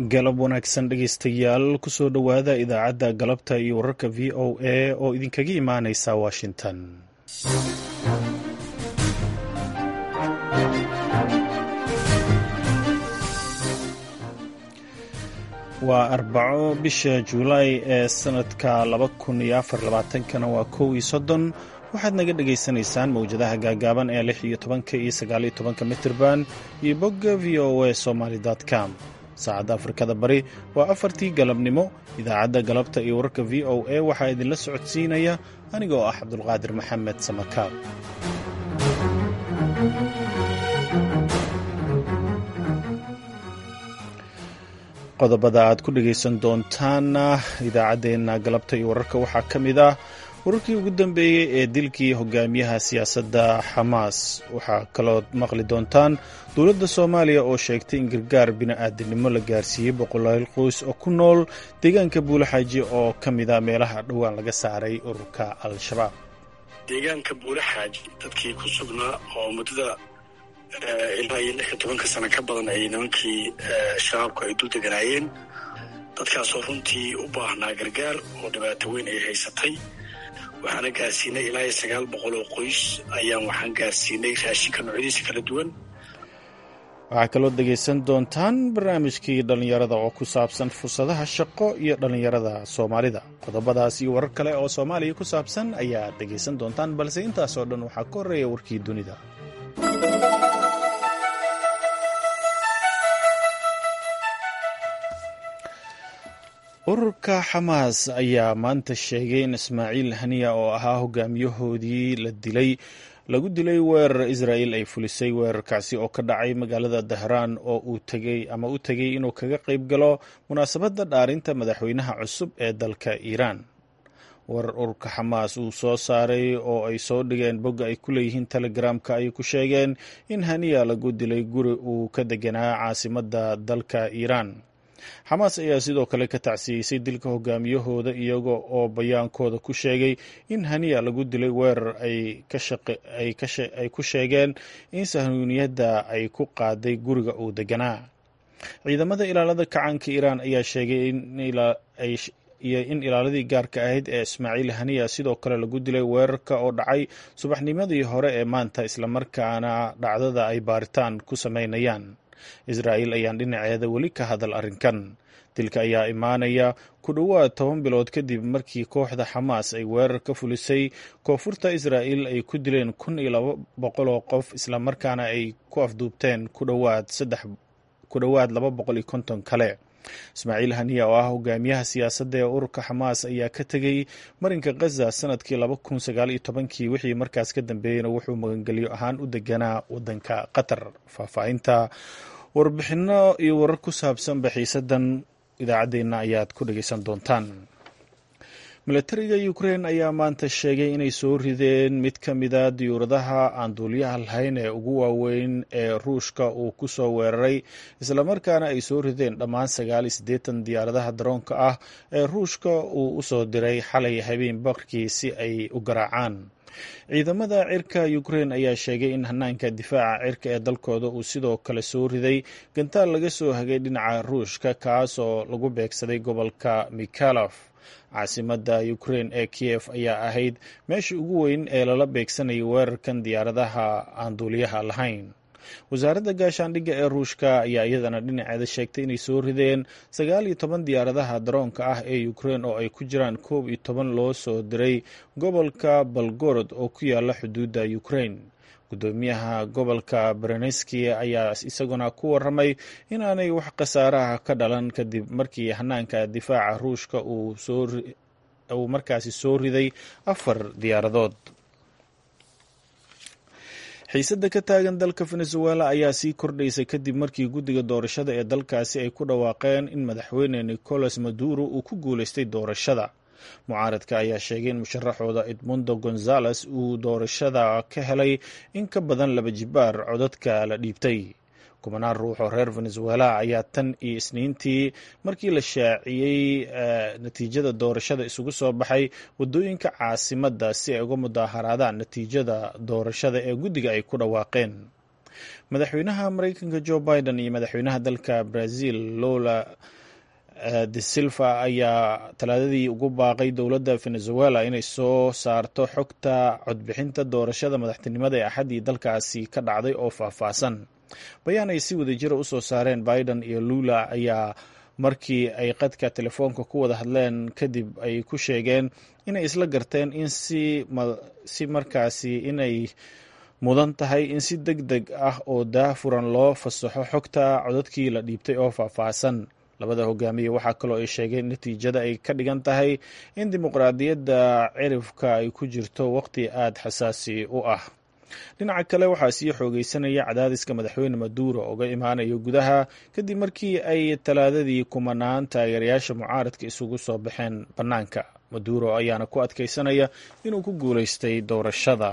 galab wanaagsan dhegaystayaal kusoo dhowaada idaacadda galabta iyo wararka v o a oo idinkaga imaaneysa washington waa arbaco bisha juulaay ee sanadka laba kun iyo afar labaatankana waa kow iyo soddon waxaad naga dhagaysanaysaan mawjadaha gaagaaban ee lix iyo tobanka iyo sagaaliyo tobanka mitirban iyo bogga v o a somaly com saacadda afrikada bari waa afartii galabnimo idaacadda galabta iyo wararka v o a waxaa idinla socodsiinaya aniga oo ah cabdulqaadir maxamed samakaab qodobada aad ku dhegaysan doontaana idaacaddeenna galabta iyo wararka waxaa ka mid ah wararkii ugu dambeeyey ee dilkii hogaamiyaha siyaasadda xamaas waxaa kalood maqli doontaan dowladda soomaaliya oo sheegtay in gargaar bini'aadanimo la gaarsiiyey boqolaal qoys oo ku nool deegaanka buulaxaaji oo ka mida meelaha dhowaan laga saaray ururka al-shabaab deegaanka buulaxaaji dadkii ku sugnaa oo muddada ilaa iyo lix iyo tobanka sano ka badan ay nimankii shabaabku ay dul deganaayeen dadkaasoo runtii u baahnaa gargaar oo dhibaato weyn ay haysatay waxaana gaarsiinay ilaa iyo sagaal boqol oo qoys ayaan waxaan gaarsiinay raashinka noocyadiisa kala duwan waxaa kaloo dhegaysan doontaan barnaamijkii dhallinyarada oo ku saabsan fursadaha shaqo iyo dhallinyarada soomaalida qodobadaas iyo warar kale oo soomaaliya ku saabsan ayaad dhegaysan doontaan balse intaasoo dhan waxaa ka horreeya warkii dunida ururka xamaas ayaa maanta sheegay in ismaaciil haniya oo ahaa hogaamiyahoodii la dilay lagu dilay weerar israa'il ay fulisay weerarkaasi oo ka dhacay magaalada dahraan oo uu tegey ama u tegey inuu kaga qayb galo munaasabadda dhaarinta madaxweynaha cusub ee dalka iiraan warar ururka xamaas uu soo saaray oo ay soo dhigeen bogga ay ku leeyihiin telegramka ayay ku sheegeen in haniya lagu dilay guri uu ka deganaa caasimadda dalka iiraan xamaas ayaa sidoo kale ka tacsiyeysay dilka hogaamiyahooda iyaga oo bayaankooda ku sheegay in haniya lagu dilay weerar ay ku sheegeen in sahnuuniyadda ay ku qaaday guriga uu deganaa ciidamada ilaalada kacaanka iiraan ayaa sheegay iyo in ilaaladii gaarka ahayd ee ismaaciil haniya sidoo kale lagu dilay weerarka oo dhacay subaxnimadii hore ee maanta islamarkaana dhacdada ay baaritaan ku sameynayaan israa'il ayaan dhinaceeda weli ka hadal arrinkan dilka ayaa imaanaya ku dhowaad toban bilood kadib markii kooxda xamaas ay weerar ka fulisay koonfurta israa'il ay ku dileen kun iyo laba boqol oo qof islamarkaana ay ku afduubteen ku dhowaad saddex ku dhowaad laba boqol iyo konton kale ismaaciil haniya oo ah hogaamiyaha siyaasadda ee ururka xamaas ayaa ka tegey marinka khaza sanadkii laba kun sagaal iyo tobankii wixii markaas ka dambeeyeyna wuxuu magangelyo ahaan u deganaa waddanka qatar faahfaahinta warbixinno iyo warar ku saabsan baxiisadan idaacaddeenna ayaad ku dhegaysan doontaan milatariga ukrein ayaa maanta sheegay inay soo rideen mid ka mida diyuuradaha aan duuliyaha lahayn ee ugu waaweyn ee ruushka uu ku soo weeraray islamarkaana ay soo rideen dhammaan sagaal iyo siddeetan diyaaradaha daroonka ah ee ruushka uu u soo diray xalay habeen barkii si ay u garaacaan ciidamada cirka ukrein ayaa sheegay in hanaanka difaaca cirka ee dalkooda uu sidoo kale soo riday gantaal laga soo hagay dhinaca ruushka kaas oo lagu beegsaday gobolka mikhalof caasimadda ukrein ee kiyef ayaa ahayd meesha ugu weyn ee lala beegsanayay weerarkan diyaaradaha aan duuliyaha lahayn wasaaradda gaashaandhigga ee ruushka ayaa iyadana dhinaceeda sheegtay inay soo rideen sagaal iyo toban diyaaradaha daroonka ah ee ukrein oo ay ku jiraan koob iyo toban loo soo diray gobolka balgorod oo ku yaala xuduudda ukrein gudoomiyaha gobolka bereneski ayaa isaguna ku waramay inaanay wax khasaaraha ka dhalan kadib markii hanaanka difaaca ruushka uu markaasi soo riday afar diyaaradood xiisadda ka taagan dalka venezuela ayaa sii kordhaysa kadib markii guddiga doorashada ee dalkaasi ay ku dhawaaqeen in madaxweyne nicolas maduro uu ku guuleystay doorashada mucaaradka ayaa sheegay in musharaxooda edmundo gonzales uu doorashada ka helay in ka badan laba jibaar codadka la dhiibtay kubanaan ruux oo reer venezuela ayaa tan iyo isniintii markii la shaaciyey natiijada doorashada isugu soo baxay waddooyinka caasimadda si ay uga mudaaharaadaan natiijada doorashada ee guddiga ay ku dhawaaqeen madaxweynaha mareykanka jo biden iyo madaxweynaha dalka brazil lola de silva ayaa talaadadii ugu baaqay dowladda venezuela inay soo saarto xogta codbixinta doorashada madaxtinimada ee axaddii dalkaasi ka dhacday oo faahfaahsan bayaan ay si wadajira usoo saareen biden iyo lula ayaa markii ay qadka telefoonka ku wada hadleen kadib ay ku sheegeen inay isla garteen in si markaasi inay mudan tahay in si deg deg ah oo daafuran loo fasaxo xogta codadkii la dhiibtay oo faahfaahsan labada hogaamiye waxaa kaloo ay sheegeen natiijada ay ka dhigan tahay in dimuqraadiyadda cirifka ay ku jirto waqti aada xasaasi u ah dhinaca kale waxaa sii xoogeysanaya cadaadiska madaxweyne maduuro uga imaanayo gudaha kadib markii ay talaadadii kumanaan taageerayaasha mucaaradka isugu soo baxeen bannaanka maduuro ayaana ku adkeysanaya inuu ku guuleystay doorashada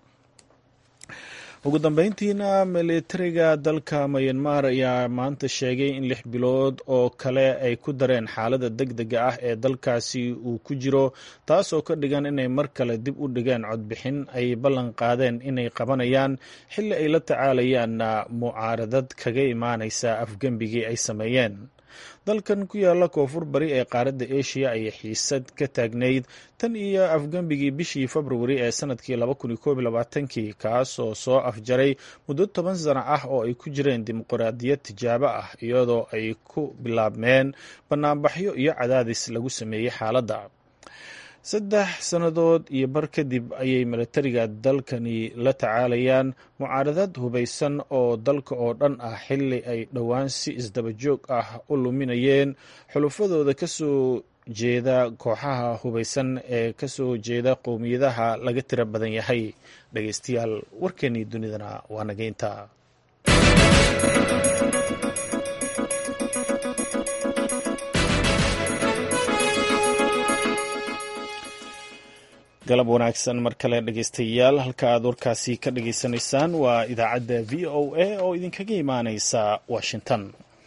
ugu dambeyntiina militariga dalka mayanmar ayaa maanta sheegay in lix bilood oo kale ay ku dareen xaalada deg dega ah ee dalkaasi uu ku jiro taasoo ka dhigan inay mar kale dib u dhigeen codbixin ay ballan qaadeen inay qabanayaan xilli ay la tacaalayaan mucaaradad kaga imaaneysa afgembigii ay sameeyeen dalkan ku yaala koonfur bari ee qaaradda asia ayay xiisad ka taagnayd tan iyo afgembigii bishii februari ee sanadkii kii kaasoo soo afjaray muddo toban sano ah oo ay ku jireen dimuqraadiyad tijaabo ah iyadoo ay ku bilaabmeen banaanbaxyo iyo cadaadis lagu sameeyey xaaladda saddex sannadood iyo bar kadib ayay militariga dalkani la tacaalayaan mucaaradad hubaysan oo dalka oo dhan ah xilli ay dhowaan si isdaba joog ah u luminayeen xulufadooda kasoo jeeda kooxaha hubaysan ee kasoo jeeda qowmiyadaha laga tira badan yahay dhegeystayaal warkeenii dunidana waa nageynta galab wanaagsan mar kale dhegeystayaal halka aad warkaasi ka dhageysanaysaan waa idaacadda v o a oo idinkaga imaaneysa washington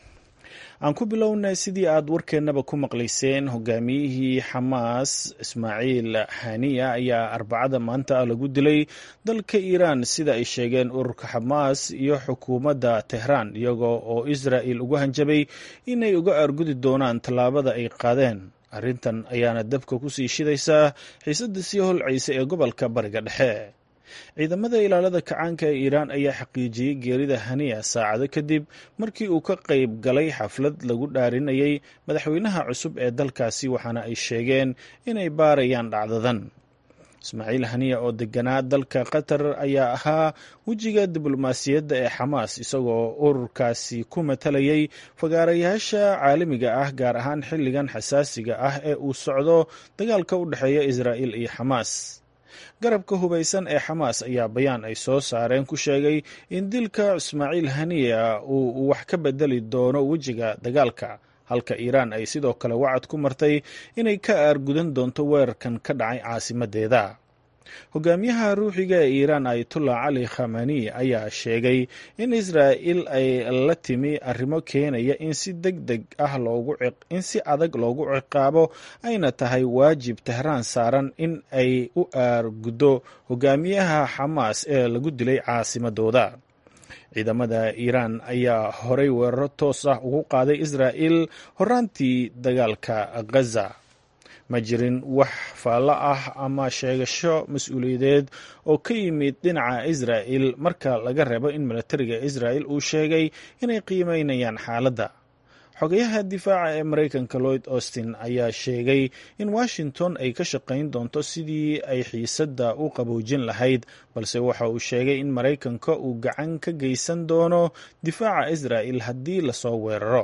aan ku bilownay sidii aad warkeennaba ku maqlayseen hogaamiyihii xamaas ismaaciil haniya ayaa arbacada maanta lagu dilay dalka iiraan sida ay sheegeen ururka xamaas iyo xukuumadda tehraan iyagoo oo israa'il ugu hanjabay inay uga argudi doonaan tallaabada ay qaadeen arrintan ayaana dabka kusii shidaysaa xiisadda sii holcaysa ee gobolka bariga dhexe ciidamada ilaalada kacaanka ee iiraan ayaa xaqiijiyey geerida haniya saacado kadib markii uu ka qayb galay xaflad lagu dhaarinayay madaxweynaha cusub ee dalkaasi waxaana ay sheegeen inay baarayaan dhacdadan ismaaciil haniya oo deganaa dalka qatar ayaa ahaa wejiga diblomaasiyadda ee xamaas isagoo ururkaasi ku matalayay fagaarayaasha caalamiga ah gaar ahaan xilligan xasaasiga ah ee uu socdo dagaalka u dhexeeya israa'il iyo xamaas garabka hubaysan ee xamaas ayaa bayaan ay soo saareen ku sheegay in dilka ismaaciil haniya uu wax ka bedeli doono wejiga dagaalka halka iiraan ay sidoo kale wacad ku martay inay ka aargudan doonto weerarkan ka dhacay caasimadeeda hogaamiyaha ruuxiga ee iiraan ayatullah cali khamani ayaa sheegay in israa'il ay la timi arrimo keenaya in si deg deg ah in si adag loogu ciqaabo ayna tahay waajib tehraan saaran in ay u aarguddo hogaamiyaha xamaas ee lagu dilay caasimadooda ciidamada iiraan ayaa horay weeraro toos ah ugu qaaday israa'il horaantii dagaalka ghaza ma jirin wax faallo ah ama sheegasho mas-uuliyadeed oo ka yimid dhinaca israa'il marka laga reebo in militariga israa'il uu sheegay inay qiimeynayaan xaaladda xogayaha difaaca ee maraykanka lloyd austin ayaa sheegay in washington ay ka shaqayn doonto sidii ay xiisadda u qaboojin lahayd balse waxa uu sheegay in maraykanka uu gacan ka geysan doono difaaca israa'il haddii lasoo weeraro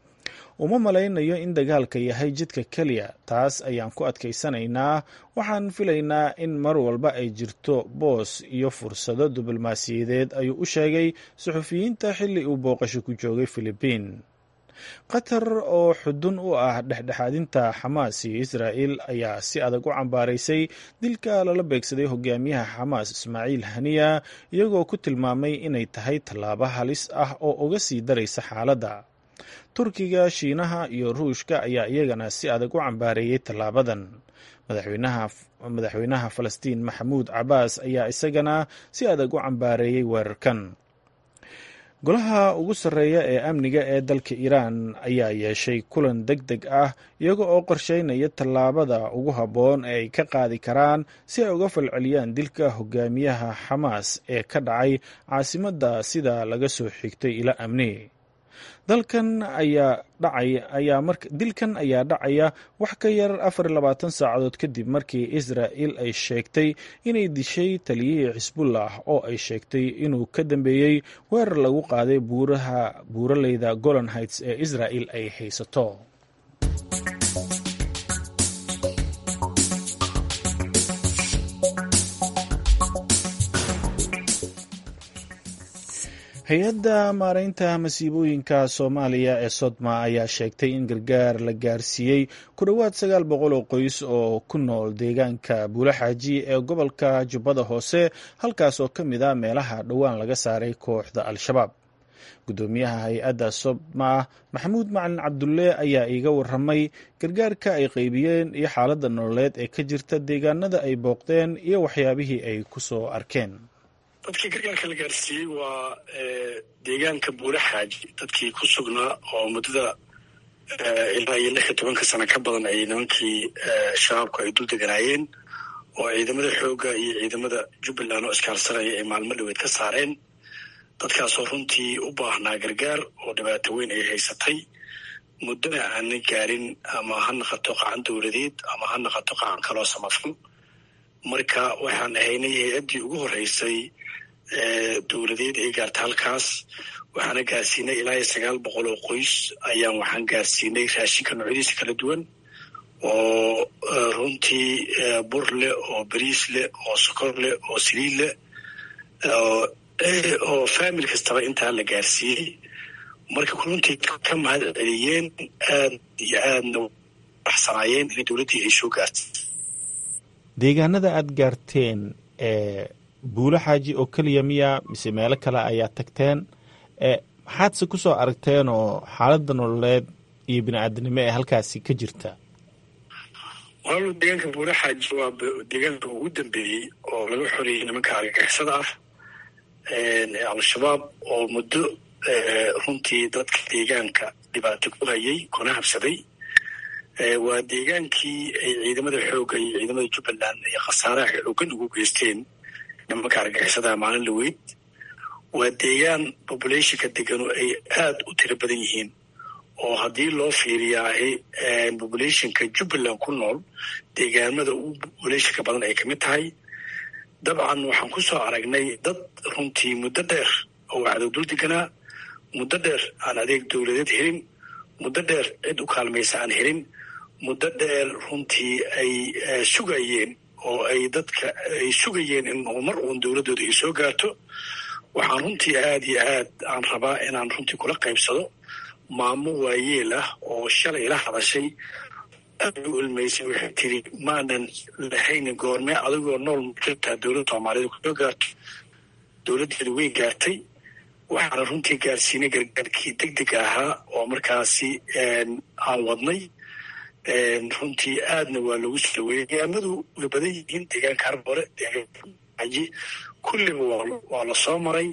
uma malaynayo in dagaalka yahay jidka keliya taas ayaan ku adkaysanaynaa waxaan filaynaa in mar walba ay jirto boos iyo fursado diblomaasiyadeed ayuu u sheegay suxufiyiinta xilli uu booqasho ku joogay filibiin qatar oo xudun u ah dhexdhexaadinta xamaas iyo israa'il ayaa si adag u cambaaraysay dilka lala beegsaday hogaamiyaha xamaas ismaaciil haniya iyagoo ku tilmaamay inay tahay tallaabo halis ah oo uga sii daraysa xaaladda turkiga shiinaha iyo ruushka ayaa iyagana si adag u cambaareeyey tallaabadan madaxweynaha falastiin maxamuud cabaas ayaa isagana si adag u cambaareeyey weerarkan golaha ugu sarreeya ee amniga ee dalka iiraan ayaa yeeshay kulan deg deg ah iyaga oo qorsheynaya tallaabada ugu habboon ee ay ka qaadi karaan si ay uga falceliyaan dilka hogaamiyaha xamaas ee ka dhacay caasimadda sida laga soo xigtay ila amni dalkan ayaa dhacay ayaa mar dilkan ayaa dhacaya wax ka yar afar iyo labaatan saacadood kadib markii israa'il ay sheegtay inay dishay taliyihii xisbullah oo ay sheegtay inuu ka dambeeyey weerar lagu qaaday buuraha buuraleyda golan heights ee israa'il ay haysato hay-adda maareynta masiibooyinka soomaaliya ee sodma ayaa sheegtay in gargaar la gaarsiiyey ku dhowaad sagaal boqol oo qoys oo ku nool deegaanka buulaxaaji ee gobolka jubbada hoose halkaas oo ka mid a meelaha dhowaan laga saaray kooxda al-shabaab guddoomiyaha hay-adda sodma maxamuud macalin cabdulle ayaa iiga waramay gargaarka ay qeybiyeen iyo xaaladda nololeed ee ka jirta deegaanada ay booqdeen iyo waxyaabihii ay ku soo arkeen dadkii gargaarka la gaarsiiyey waa deegaanka buulaxaaji dadkii ku sugnaa oo muddada ilaa iyo lix iyo tobanka sano ka badan ay nimankii shabaabku ay dul deganaayeen oo ciidamada xoogga iyo ciidamada jubbaland oo iskaalsanaya ay maalmo dhoweed ka saareen dadkaasoo runtii u baahnaa gargaar oo dhibaato weyn ay haysatay muddona aanan gaarin ama ha naqato qacan dowladeed ama ha naqato qacan kaloo samafal marka waxaan ahaynay hay-addii ugu horreysay dowladeed ay gaarta halkaas waxaana gaarsiinay ilaa iyo sagaal boqol oo qoys ayaan waxaan gaarsiinay raashinka noocyadiisa kala duwan oo runtii bur leh oo bariis leh oo sokor leh oo saliid leh oo famil kastaba intaa la gaarsiiyey marka runtii ka mahad celiyeen aad iyo aadna baxsanaayeen in dowladdii ay soo gaartay deegaanada aada gaarteen ee buulo xaaji oo keliya miya mise meelo kale ayaa tagteen maxaadse ku soo aragteen oo xaaladda nololeed iyo bini-aadanimo ee halkaasi ka jirta walaalo deegaanka buulo xaaji waa deegaanka ugu dambeeyey oo laga xoreeyey nimanka argagixisada ah ee al-shabaab oo muddo runtii dadka deegaanka dhibaato ku hayay kuna habsaday waa deegaankii ay ciidamada xoogga iyo ciidamada jubbaland ay khasaaraha xoogan ugu geysteen nimanka argagixisadaha maalin laweyd waa deegaan populationka deganu ay aad u tiro badan yihiin oo haddii loo fiiriyaahay populationka jubbaland ku nool deegaamada ugu populationka badan ay kamid tahay dabcan waxaan ku soo aragnay dad runtii muddo dheer oo wacdow dul deganaa muddo dheer aan adeeg dowladeed helin muddo dheer cid u kaalmaysa aan helin muddo dheer runtii ay sugayeen oo ay dadka ay sugayeen in mar uun dowladdooda ay soo gaarto waxaan runtii aad iyo aad aan rabaa inaan runtii kula qaybsado maamo waayeel ah oo shalay ila hadashay aad u ilmaysay waxay tiri maanan lahaynin goormee adigoo nool jirtaa dowladda soomaaliyed kusoo gaarto dowladdeedu way gaartay waxaana runtii gaarsiinay gargaarkii deg deg ahaa oo markaasi aan wadnay runtii aadna waa lagu soo dhaweeyey deegaamadu way badan yihiin deegaanka harbore deegaankaji kulliba waa la soo maray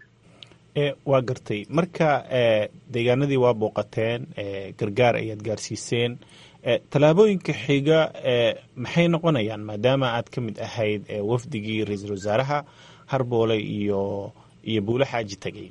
waa gartay marka deegaanadii waa booqateen gargaar ayaad gaarsiiseen tallaabooyinka xiga maxay noqonayaan maadaama aad ka mid ahayd wafdigii ra-iisul wasaaraha harboole iyo iyo buulo xaaji tegay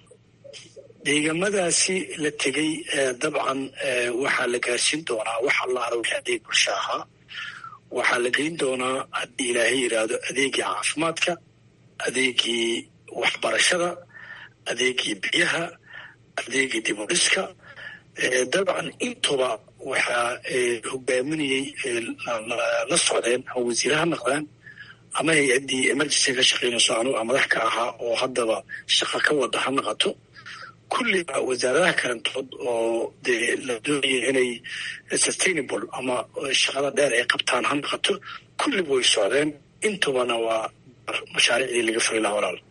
deegamadaasi la tegey dabcan waxaa la gaarsiin doonaa wax allaala wixii adeeg bulsho ahaa waxaa la geyn doonaa haddii ilaahay yidhaahdo adeegii caafimaadka adeegii waxbarashada adeegii biyaha adeegii dibudhiska dabcan intuba waxaa hogaaminayey la socdeen ama wasiire ha noqdaan ama hay-addii emergency ka shaqeynayso anuga madax ka ahaa oo haddaba shaqo ka wada ha noqoto kulliba wasaaradaha kalantood oo dee la doonaya inay sustainable ama shaqada dheer ay qabtaan ha noqoto kulliba way socdeen intubana waa mashaariicdii laga furi lahaa walaal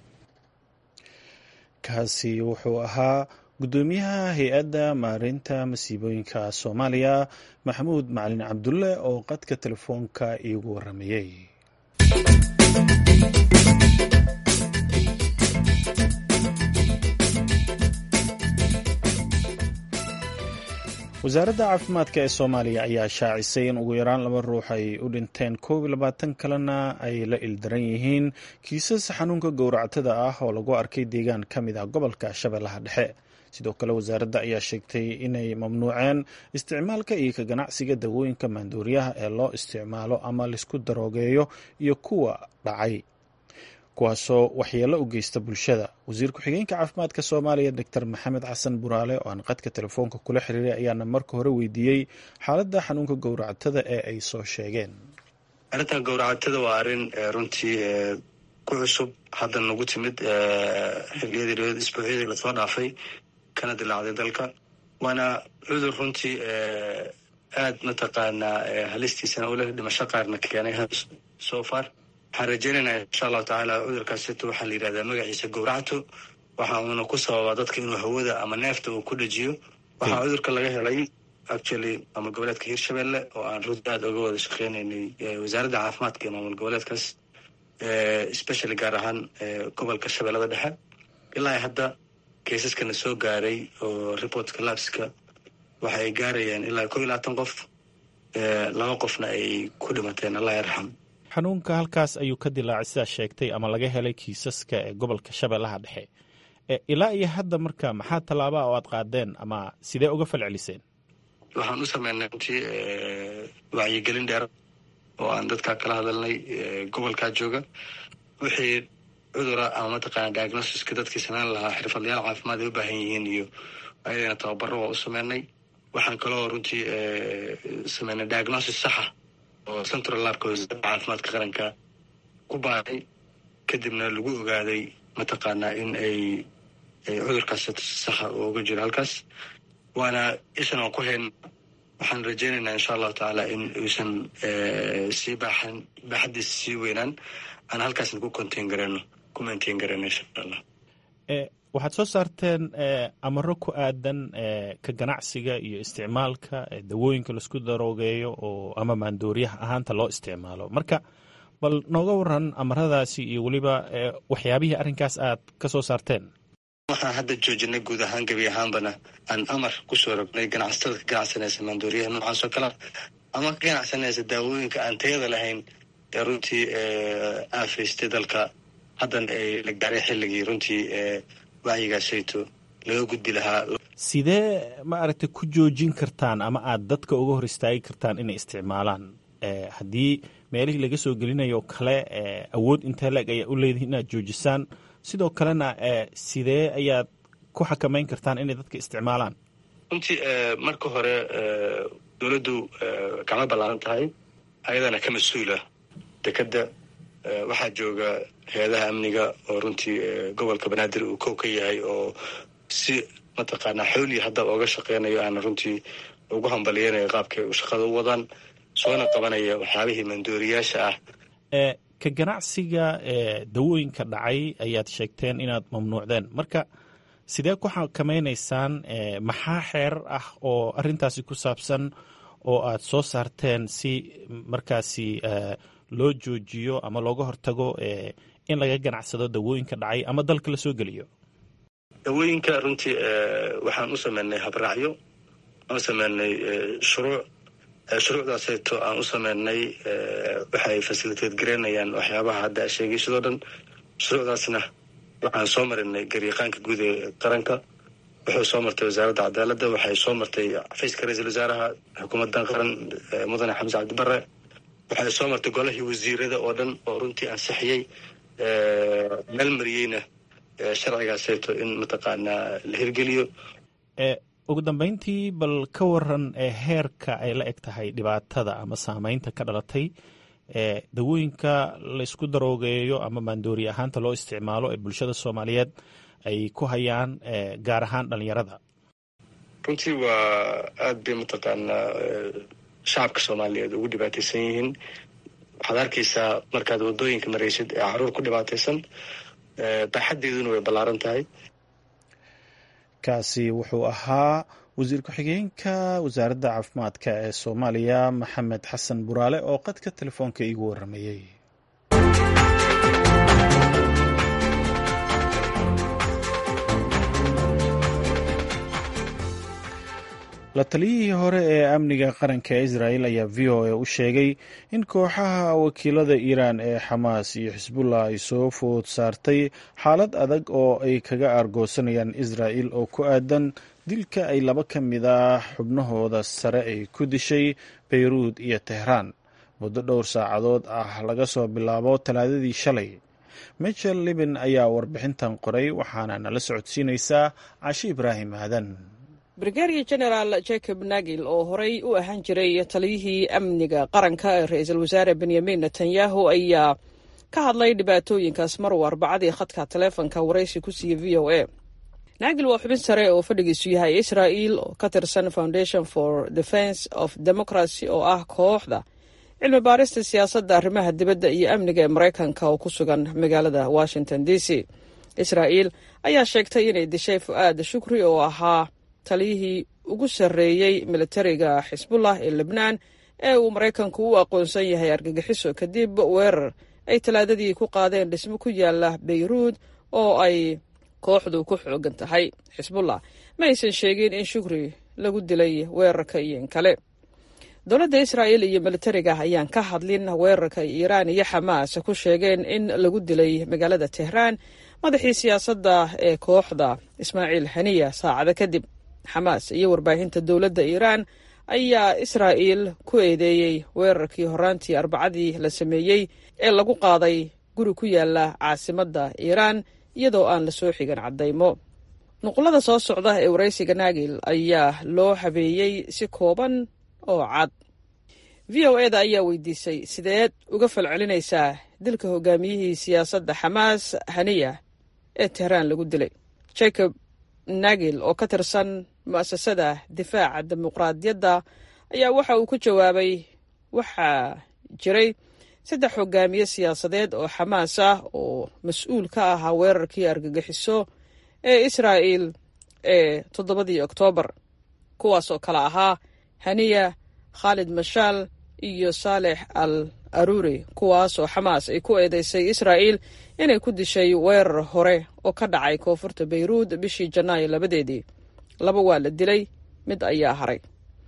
kaasi wuxuu ahaa guddoomiyaha hay-adda maareynta masiibooyinka soomaaliya maxamuud macalin cabdulle oo qadka telefoonka iigu waramayey wasaaradda caafimaadka ee soomaaliya ayaa shaacisay in ugu yaraan laba ruux ay u dhinteen koob iyo labaatan kalena ay la ildaran yihiin kiisas xanuunka gowractada ah oo lagu arkay deegaan ka mid ah gobolka shabeellaha dhexe sidoo kale wasaaradda ayaa sheegtay inay mamnuuceen isticmaalka iyo ka ganacsiga dawooyinka maandooriyaha ee loo isticmaalo ama laisku daroogeeyo iyo kuwa dhacay kuwaasoo waxyeello u geysta bulshada wasiir ku-xigeenka caafimaadka soomaaliya doctor maxamed xasan buraale oo aan qadka telefoonka kula xiriiray ayaana marka hore weydiiyey xaaladda xanuunka gowracatada ee ay soo sheegeen arrintan gowracatada waa arrin runtii ku cusub hadda nagu timid xiliyadii isbuucyadii lasoo dhaafay kana dilaacday dalka waana cudur runtii aad mataqaanaa halistiisana uleh dhimasho qaarna keenay so far waxaan rajeynaynaa insha allahu tacaala cudurkaasito waxaa la yidhahdaa magaciisa gowracto waxa uuna ku sababaa dadka inuu hawada ama neefta uu ku dhajiyo waxaa cudurka laga helay actually maamul goboleedka hirshabelle oo aan runti aad oga wada shaqeynaynay wasaaradda caafimaadka ee maamul goboleedkaas especially gaar ahaan gobolka shabeellada dhexe ilaa hadda keisaskana soo gaaray oo reportka labska waxa ay gaarayaan ilaa kow iyo labaatan qof laba qofna ay ku dhimateen allah yarxam xanuunka halkaas ayuu ka dilaacay sidaa sheegtay ama laga helay kiisaska ee gobolka shabeellaha dhexe ilaa iyo hadda marka maxaa tallaabaa oo aad qaadeen ama sidee uga falceliseen waxaan u sameynay runtii wacyigelin dheer oo aan dadkaa kala hadalnay gobolkaa jooga wixii cudura ama mataqaana diagnosiska dadkii sameyn lahaa xirfadlayaal caafimaad ay u baahan yihiin iyo ayadana tababaro waa u sameynay waxaan kaloo runtii sameynay diagnosis saxa oo central labka wasaaradda caafimaadka qaranka ku baaray kadibna lagu ogaaday mataqaanaa in ay cudurkaas saxa uga jiro halkaas waana ishan aan ku hayn waxaan rajeynaynaa insha allahu tacaala in uusan sii baaxan baaxadiisa sii weynaan aan halkaasna ku contain garano ku maintain garano insha allah waxaad soo saarteen amaro ku aadan ka ganacsiga iyo isticmaalka dawooyinka laisku daroogeeyo oo ama maandooriyaha ahaanta loo isticmaalo marka bal nooga waran amaradaasi iyo weliba waxyaabihii arrinkaas aad ka soo saarteen waxaan hadda joojinay guud ahaan gebi ahaanbana aan amar kusoo rognay ganacsatada ka ganacsanaysa maandooriyaha noocaas oo kalea ama ka ganacsanaysa daawooyinka aan tayada lahayn ee runtii aafaystay dalka haddana ay la gaaray xilligii runtii wacyigaasayto laga gudbi lahaa sidee ma aragtay ku joojin kartaan ama aad dadka uga hor istaagi kartaan inay isticmaalaan haddii meelihii laga soo gelinayo kale awood intee leeg ayaa u leedihi inaad joojisaan sidoo kalena sidee ayaad ku xakamayn kartaan inay dadka isticmaalaan runtii marka hore dowladdu gacmo ballaaran tahay ayadana ka mas-uula dekadda waxaa jooga hay-adaha amniga oo runtii gobolka banaadir uu kow ka yahay oo si mataqaanaa xoolii haddaba oga shaqeynayo aana runtii ugu hambaliyeynayo qaabkay shaqada u wadaan soona qabanaya waxyaabihii mandooriyaasha ah ka ganacsiga dawooyinka dhacay ayaad sheegteen inaad mamnuucdeen marka sidee ku xakamaynaysaan maxaa xeerar ah oo arrintaasi ku saabsan oo aad soo saarteen si markaasi loo joojiyo ama looga hortago in laga ganacsado dawooyinka dhacay ama dalka la soo geliyo dawooyinka runtii waxaan u sameynay habraacyo aan u sameynay shuruuc shuruucdaasayto aan u sameynay waxay fasiliteed gareynayaan waxyaabaha hadda a sheegay sidoo dhan shuruucdaasna waxaan soo marinay garyaqaanka guud ee qaranka wuxuu soo martay wasaaradda cadaaladda waxay soo martay xafiiska ra-iisul wasaaraha xukuumaddan qaran mudane xamse cabdibare waxay soo martay golahii wasiirada oo dhan oo runtii ansixiyey meel mariyeyna sharcigaasayto in mataqaanaa la hirgeliyo ugu dambeyntii bal ka waran heerka ay la eg tahay dhibaatada ama saameynta ka dhalatay dawooyinka laysku daroogeeyo ama maandoori ahaanta loo isticmaalo ee bulshada soomaaliyeed ay ku hayaan gaar ahaan dhalinyarada runtii waa aada bay mataqaanaa shacabka soomaaliyeed ugu dhibaataysan yihiin waxaad arkaysaa markaad wadooyinka maraysid ee caruur ku dhibaataysan baaxaddeeduna way ballaaran tahay kaasi wuxuu ahaa wasiir ku-xigeenka wasaaradda caafimaadka ee soomaaliya maxamed xasan buraale oo qadka telefoonka iigu waramayey la taliyihii hore ee amniga qaranka ee israel ayaa v o a u sheegay in kooxaha wakiilada iiraan ee xamaas iyo xisbullah ay soo food saartay xaalad adag oo ay kaga aargoosanayaan israel oo ku aadan dilka ay laba ka mid ah xubnahooda sare ay ku dishay beyruud iyo tehraan muddo dhowr saacadood ah laga soo bilaabo talaadadii shalay michel libin ayaa warbixintan qoray waxaana nala socodsiinaysaa cashi ibraahim aadan brigaadiya genaraal jacob nagil oo horey u ahaan jiray taliyihii amniga qaranka ee ra-iisul wasaare benyamin netanyahu ayaa ka hadlay dhibaatooyinkaas maruu arbacadii khadka taleefonka waraysi ku siiyey v o a nagil waa xubin sare oo fadhigiisu yahay israel oo ka tirsan foundation for defence of democracy oo ah kooxda cilmi baarista siyaasadda arrimaha dibadda iyo amniga ee maraykanka oo ku sugan magaalada washington d c israel ayaa sheegtay inay dishay fu-aad shukri oo ahaa taliyihii ugu sarreeyey militariga xisbullah ee lebnaan ee uu maraykanku u aqoonsan yahay argagixiso kadib weerar ay talaadadii ku qaadeen dhismo ku yaala beyruud oo ay kooxdu ku xoogan tahay xisbullah ma aysan sheegin in shukri lagu dilay weerarka iyo in kale dowladda israa'el iyo militariga ayaan ka hadlin weerarka iiraan iyo xamaas ku sheegeen in lagu dilay magaalada tehraan madaxii siyaasadda ee kooxda ismaaciil haniya saacado kadib xamaas iyo warbaahinta dowladda iiraan ayaa israa'il ku eedeeyey weerarkii horaantii arbacadii la sameeyey ee lagu qaaday guri ku yaala caasimadda iiraan iyadoo aan la soo xigan caddaymo nuqulada soo socda ee waraysiga naagil ayaa loo habeeyey si kooban oo cad v o eda ayaa weydiisay sideed uga falcelinaysaa dilka hogaamiyihii siyaasadda xamaas haniya ee tehraan lagu dilay jacob nagil oo ka tirsan mu'asasada difaaca dimuqraadiyadda ayaa waxa uu ku jawaabay waxaa jiray saddex hogaamiye siyaasadeed oo xamaas ah oo mas-uul ka ahaa weerarkii argagixiso ee israa'il ee toddobadii oktoobar kuwaas oo kale ahaa haniya khaalid mashaal iyo saalex al aruri kuwaas oo xamaas ay ku eedeysay israa'il inay ku dishay weerar hore oo ka dhacay koonfurta beyruud bishii janaayo labadeedii laba waa la dilay mid ayaa haray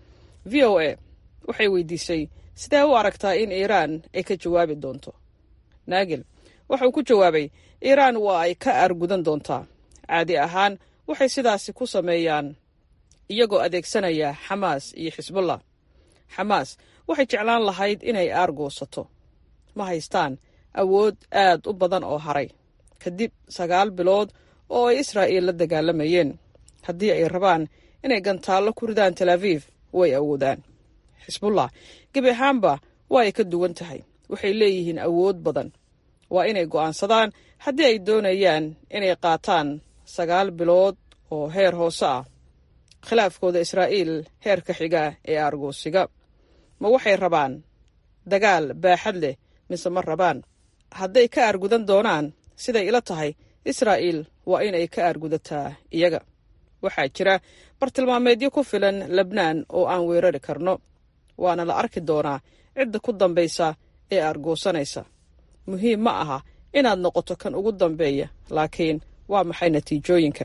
v o a waxay weydiisay sidee u aragtaa in iiraan ay ka jawaabi doonto naagil wuxuu ku jawaabay iiraan waa ay ka aargudan doontaa caadi ahaan waxay sidaasi ku sameeyaan iyagoo adeegsanaya xamaas iyo xisbullah xamaas waxay jeclaan lahayd inay aargoosato ma haystaan awood aad u badan oo haray kadib sagaal bilood oo ay israa'iil la dagaalamayeen haddii ay rabaan inay gantaallo ku ridaan tel aviif way awoodaan xisbullah gebi ahaanba waa ay ka duwan tahay waxay leeyihiin awood badan waa inay go'aansadaan haddii ay doonayaan inay qaataan sagaal bilood oo heer hoose ah khilaafkooda israa'iil heerka xiga ee aargoosiga ma waxay rabaan dagaal baaxad leh mise ma rabaan hadday ka aargudan doonaan siday ila tahay israa'iil waa inay ka aargudataa iyaga waxaa jira bartilmaameedyo ku filan lebnaan oo aan weerari karno waana la arki doonaa cidda ku dambaysa ee aargoosanaysa muhiim ma aha inaad noqoto kan ugu dambeeya laakiin waa maxay natiijooyinka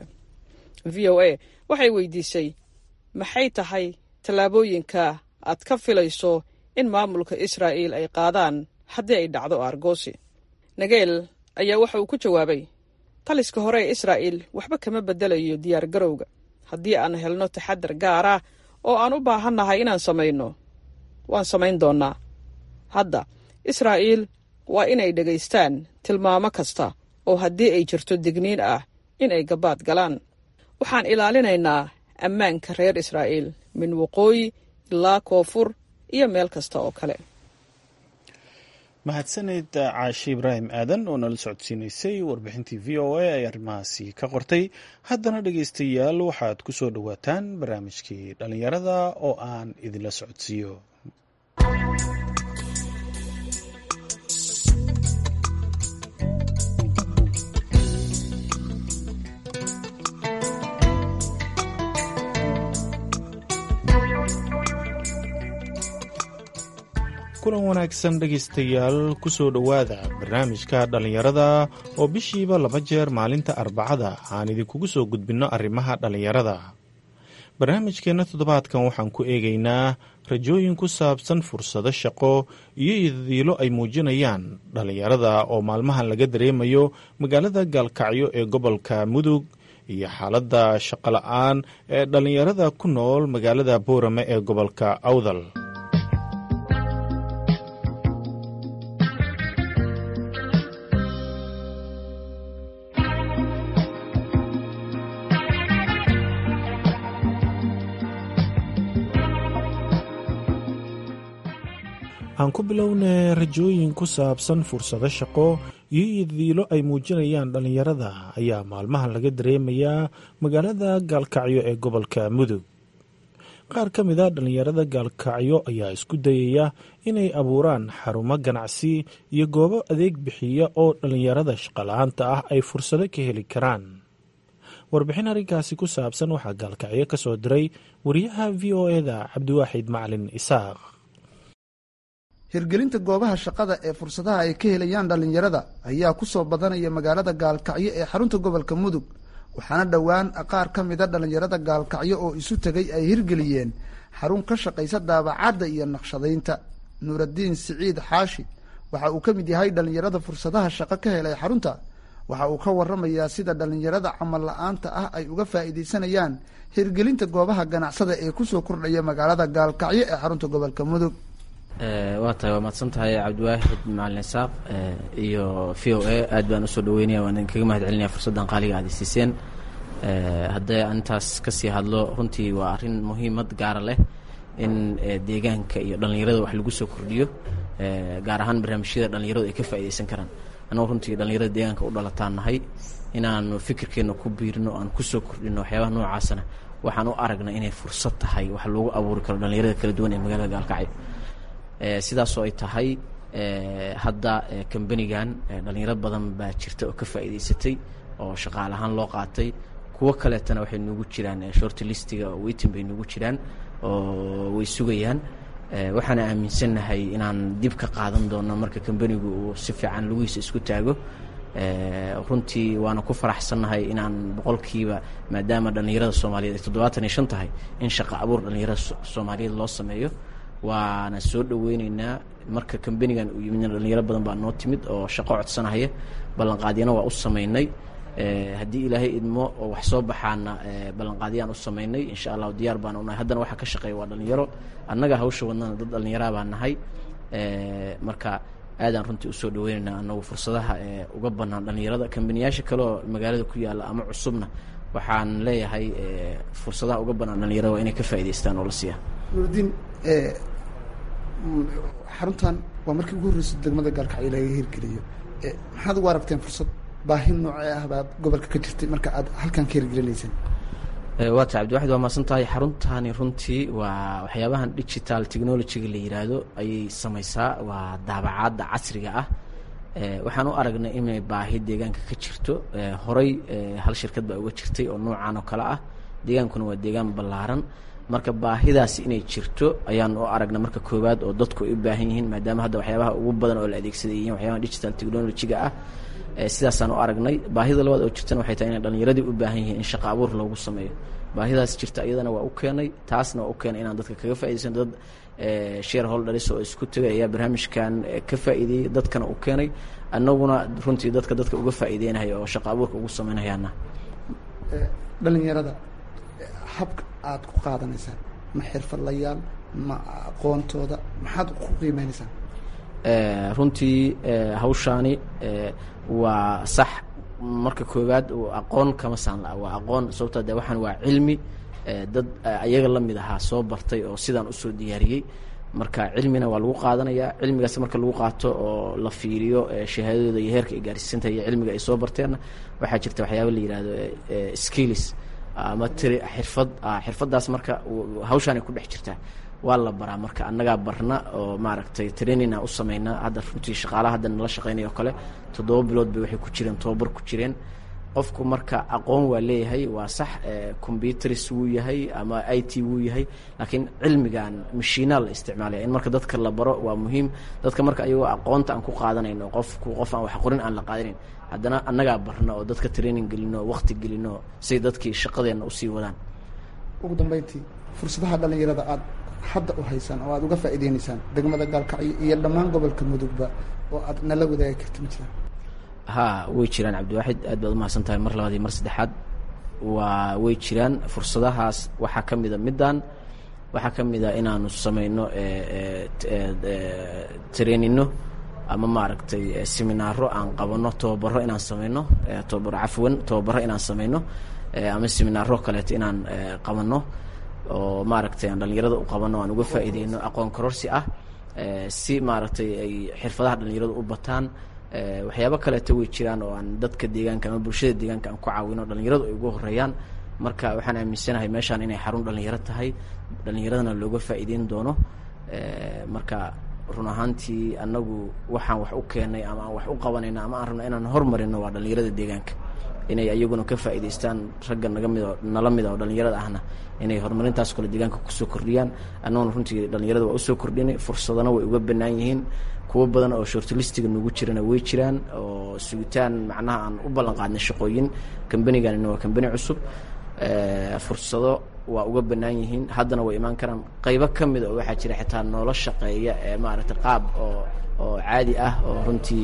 v o a waxay weydiisay maxay tahay tallaabooyinka aad ka filayso in maamulka israa'iil ay qaadaan haddii ay dhacdo aargoosi nageel ayaa waxa uu ku jawaabay taliska hore ee israa'iil waxba kama beddelayo diyaargarowga haddii aan helno taxadar gaar ah oo aan u baahannahay inaan samayno waan samayn doonnaa hadda israa'iil waa inay dhegaystaan tilmaamo kasta oo haddii ay jirto digniin ah in ay gabaad galaan waxaan ilaalinaynaa ammaanka reer israa'iil min waqooyi ilaa koonfur iyo meel kasta oo kale mahadsaneyd caashe ibraahim aadan oo nala socodsiinaysay warbixintii v o a ay arrimahaasi ka qortay haddana dhegaystayaal waxaad ku soo dhowaataan barnaamijkii dhallinyarada oo aan idinla socodsiiyo kulan wanaagsan dhegaystayaal ku soo dhowaada barnaamijka dhallinyarada oo bishiiba laba jeer maalinta arbacada aan idinkugu soo gudbinno arrimaha dhallinyarada barnaamijkeenna toddobaadkan waxaan ku eegaynaa rajooyin ku saabsan fursado shaqo iyo idadiilo ay muujinayaan dhallinyarada oo maalmahan laga dareemayo magaalada gaalkacyo ee gobolka mudug iyo xaaladda shaqola-aan ee dhallinyarada ku nool magaalada boorame ee gobolka awdal aan ku bilownay rajooyin ku saabsan fursado shaqo iyo idadiilo ay muujinayaan dhallinyarada ayaa maalmahan laga dareemayaa magaalada gaalkacyo ee gobolka mudug qaar ka mid a dhallinyarada gaalkacyo ayaa isku dayaya inay abuuraan xarumo ganacsi iyo goobo adeeg bixiya oo dhallinyarada shaqala-aanta ah ay fursado ka heli karaan warbixin arrinkaasi ku saabsan waxaa gaalkacyo ka soo diray wariyaha v o eda cabdiwaaxid macalin isaaq hirgelinta goobaha shaqada ee fursadaha ay ka helayaan dhallinyarada ayaa ku soo badanaya magaalada gaalkacyo ee xarunta gobolka mudug waxaana dhowaan qaar ka mida dhallinyarada gaalkacyo oo isu tegay ay hirgeliyeen xarun ka shaqaysa daabacadda iyo naqshadaynta nuuraddiin siciid xaashi waxa uu ka mid yahay dhallinyarada fursadaha shaqo ka helay xarunta waxa uu ka waramayaa sida dhallinyarada camal la-aanta ah ay uga faa'iidaysanayaan hirgelinta goobaha ganacsada ee kusoo kordhaya magaalada gaalkacyo ee xarunta gobolka mudug waa tahay waa mahadsan tahay cabdiwaahid macalin isaaq iyo v o a aad baan usoo dhaweynaya waan idinkaga mahad celinaya fursaddan qaaliga aad isiiseen haddee aan intaas kasii hadlo runtii waa arrin muhiimad gaara leh in deegaanka iyo dhallinyarada wax lagu soo kordhiyo gaar ahaan barnaamijyada dhallinyaradu ay ka faa'iidaysan karaan annagu runtii dhallinyarada deegaanka u dhalataan nahay inaanu fikirkeenna ku biirino aan kusoo kordhino waxyaabaha noocaasana waxaan u aragna inay fursad tahay wax loogu abuuri karo dhallinyarada kala duwan ee magaalada gaalkacyo sidaasoo ay tahay hadda kambanigan dhalinyaro badan baa jirta oo ka faa'iidaysatay oo shaqaale ahaan loo qaatay kuwo kaleetana waxay nugu jiraan short listiga oo weytin bay nugu jiraan oo way sugayaan waxaana aaminsannahay inaan dib ka qaadan doono marka kambanigu uu si fiican lugihiisa isku taago runtii waana ku faraxsannahay inaan boqolkiiba maadaama dhallinyarada soomaaliyeed ay toddobaatan iyo shan tahay in shaqa abuur dhallinyarada soomaaliyeed loo sameeyo waana soo dhaweyneynaa marka kambanigan uu yimidna dhalinyaro badan baa noo timid oo shaqo codsanahaya ballanqaadyana waa u samaynay haddii ilaahay idmo oo wax soo baxaana ballanqaadyaan u samaynay insha allahu diyaar baana unahay haddana waxaa ka shaqeeya waa dhalinyaro annaga hawsha wadnana dad dhallinyaraa baa nahay marka aadaan runtii usoo dhaweyneynaa anagu fursadaha uga banaan dhalinyarada kambaniyaasha kale oo magaalada ku yaalla ama cusubna waxaan leeyahay fursadaha uga banaan dhalinyarada waa inay ka faa'idaystaan oo la siiya nuurdiin xaruntan waa markii ugu horreysay degmada gaalkacyo laga hirgeliyo maxaad ugu aragteen fursad baahi noocee ah baad gobolka ka jirtay marka aad halkan ka hirgelinayseen waa ta cabdiwaxid waa maasan tahay xaruntani runtii waa waxyaabahan digital technologyga la yiraahdo ayay samaysaa waa daabacaadda casriga ah waxaan u aragnay inay baahi deegaanka ka jirto horay hal shirkad baa uga jirtay oo noocan oo kale ah deegaankuna waa deegaan ballaaran marka baahidaasi inay jirto ayaan u aragna marka koowaad oo dadku ay u baahan yihiin maadaama hadda waxyaabaha ugu badan oo la adeegsaday yihiin waxyaabaha digital technologyga ah sidaasaan u aragnay baahida labaad oo jirtana waxay tahay inay dhallinyaradii u baahan yihiin in shaqa abuur loogu sameeyo baahidaas jirta iyadana waa u keenay taasna waa u keenay inaan dadka kaga faaidaysan dad shareholders oo isku tegay ayaa barnaamijkan ka faa'iideeyey dadkana u keenay annaguna runtii dadka dadka uga faa'iideynaya oo shaqa abuurka ugu samaynayaana dhalinyarada habka aada ku qaadanaysaan ma xirfadlayaal ma aqoontooda maxaad ku qiimeynaysaan runtii hawshaani waa sax marka koowaad aqoon kama saan la waa aqoon sababtoo de waxaan waa cilmi dad ayaga la mid ahaa soo bartay oo sidaan usoo diyaariyey marka cilmina waa lagu qaadanaya cilmigaas marka lagu qaato oo la fiiriyo shahaadadooda iyo heerka ay gaarsiisantahay iyo cilmiga ay soo barteenna waxaa jirta waxyaaba la yihahdo skills ama tiri xirfad xirfaddaas marka hawshaan ay ku dhex jirtaa waa la baraa marka annagaa barna oo maaragtay training aan u sameynaa hadda runtii shaqaalaha hadda nala shaqeynaya oo kale toddoba bilood bay waxay ku jireen tobabar ku jireen qofku marka aqoon waa leeyahay waa sax combyuters wuu yahay ama i t wuu yahay laakiin cilmigan mashiinaa la isticmaalaya in marka dadka la baro waa muhiim dadka marka ayagoo aqoonta aan ku qaadanayno qofku qof aan wax qorin aan la qaadanayn haddana annagaa barna oo dadka training gelino waqti gelino say dadkii shaqadeenna usii wadaan ugu dambeyntii fursadaha dhalinyarada aada hadda u haysaan oo aada uga faa'iideynaysaan degmada gaalkacyo iyo dhammaan gobolka mudugba oo aad nala wadaagi karta ma jiraan haa way jiraan cabdiwaaxid aad baad umahadsan tahay mar labaad iyo mar saddexaad waa way jiraan fursadahaas waxaa ka mida middan waxaa ka mid a inaanu samayno treenino ama maaragtay seminaaro aan qabanno tobabaro inaan samayno tobabaro cafwan tobabaro inaan samayno ama seminaaro kaleeto inaan qabanno oo maaragtay aan dhalinyarada u qabanno aan uga faa'iideyno aqoon kororsi ah si maaragtay ay xirfadaha dhalinyaradu u bataan waxyaabo kaleeto way jiraan oo aan dadka deegaanka ama bulshada deegaanka aan ku caawino dhalinyaradu ay ugu horeeyaan marka waxaan aaminsanahay meeshaan inay xarun dhalinyaro tahay dhalinyaradana looga faa'iideyn doono marka run ahaantii annagu waxaan wax u keenay ama aan wax u qabanayno ama aan rabno inaan hormarino waa dhalinyarada deegaanka inay ayaguna ka faa'iidaystaan ragga naga mid oo nala mida oo dhalinyarada ahna inay horumarintaas kale deegaanka kusoo kordhiyaan annaguna runtii dhalinyarada waa usoo kordhinay fursadana way uga bannaan yihiin kuwo badan oo shortlistiga nagu jirana way jiraan oo sugitaan macnaha aan u ballan qaadnay shaqooyin kambanigana waa kambani cusub fursado waa uga bannaan yihiin haddana way imaan karaan qaybo ka mida oo waxaa jira xitaa noola shaqeeya ee maaragtay qaab oo oo caadi ah oo runtii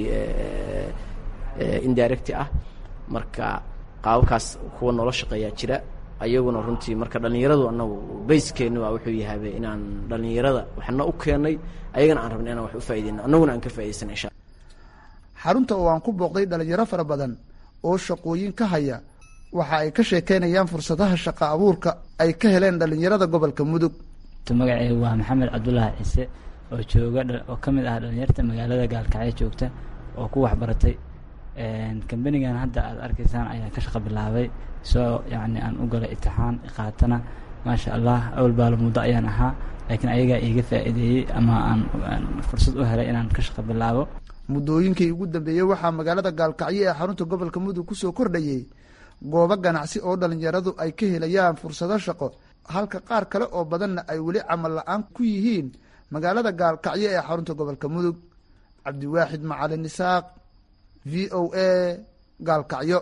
indirecti ah marka qaababkaas kuwa noola shaqeeyaa jira ayaguna runtii marka dhalinyaradu anagu bayskeenu waa wuxuu yahabe inaan dhalinyarada waxna u keenay ayagana aan rabna inaan wax u faaideyno annaguna aan ka faa'idaysana insha xarunta oo aan ku booqday dhalinyaro fara badan oo shaqooyin ka haya waxa ay ka sheekeynayaan fursadaha shaqa abuurka ay ka heleen dhalinyarada gobolka mudug magaceegu waa maxamed cabdulaahi ciise oo jooga oo ka mid ah dhalinyarta magaalada gaalkacyo joogta oo ku waxbaratay kambanigan hadda aada arkaysaan ayaa ka shaqa bilaabay soo yacni aan u galay itixaan qaatana maasha allah awal baalo muddo ayaan ahaa laakiin ayagaa iiga faa'iideeyey ama aan fursad u helay inaan ka shaqa bilaabo muddooyinkii ugu dambeeyey waxaa magaalada gaalkacyo ee xarunta gobolka mudug kusoo kordhayey goobo ganacsi oo dhalinyaradu ay ka helayaan fursado shaqo halka qaar kale oo badanna ay weli camal la-aan ku yihiin magaalada gaalkacyo ee xarunta gobolka mudug cabdiwaaxid macalin isaaq v o a gaalkacyo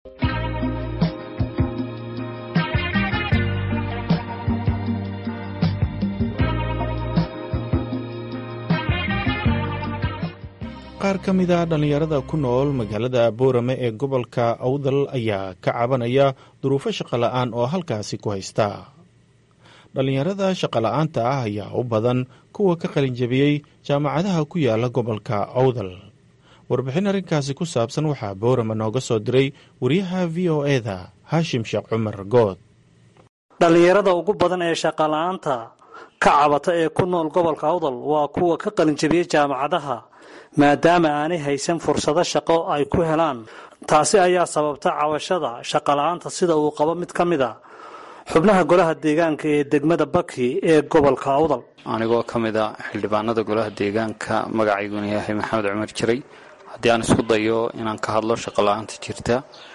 qaar ka mid a dhallinyarada ku nool magaalada boorame ee gobolka awdal ayaa ka cabanaya duruufo shaqola'aan oo halkaasi ku haysta dhallinyarada shaqola'aanta ah ayaa u badan kuwa ka qalinjabiyey jaamacadaha ku yaala gobolka awdal warbixin arrinkaasi ku saabsan waxaa boorame nooga soo diray wariyaha v o eda haashim sheekh cumar good dhallinyarada ugu badan ee shaqola'aanta ka cabata ee ku nool gobolka awdal waa kuwa ka qalinjabiyey jaamacadaha maadaama aanay haysan fursado shaqo ay ku helaan taasi ayaa sababta cabashada shaqola'aanta sida uu qabo mid ka mid a xubnaha golaha deegaanka ee degmada baki ee gobolka awdal anigoo ka mid a xildhibaanada golaha deegaanka magacayguna yahay maxamed cumar jiray haddii aan isku dayo inaan ka hadlo shaqola'aanta jirta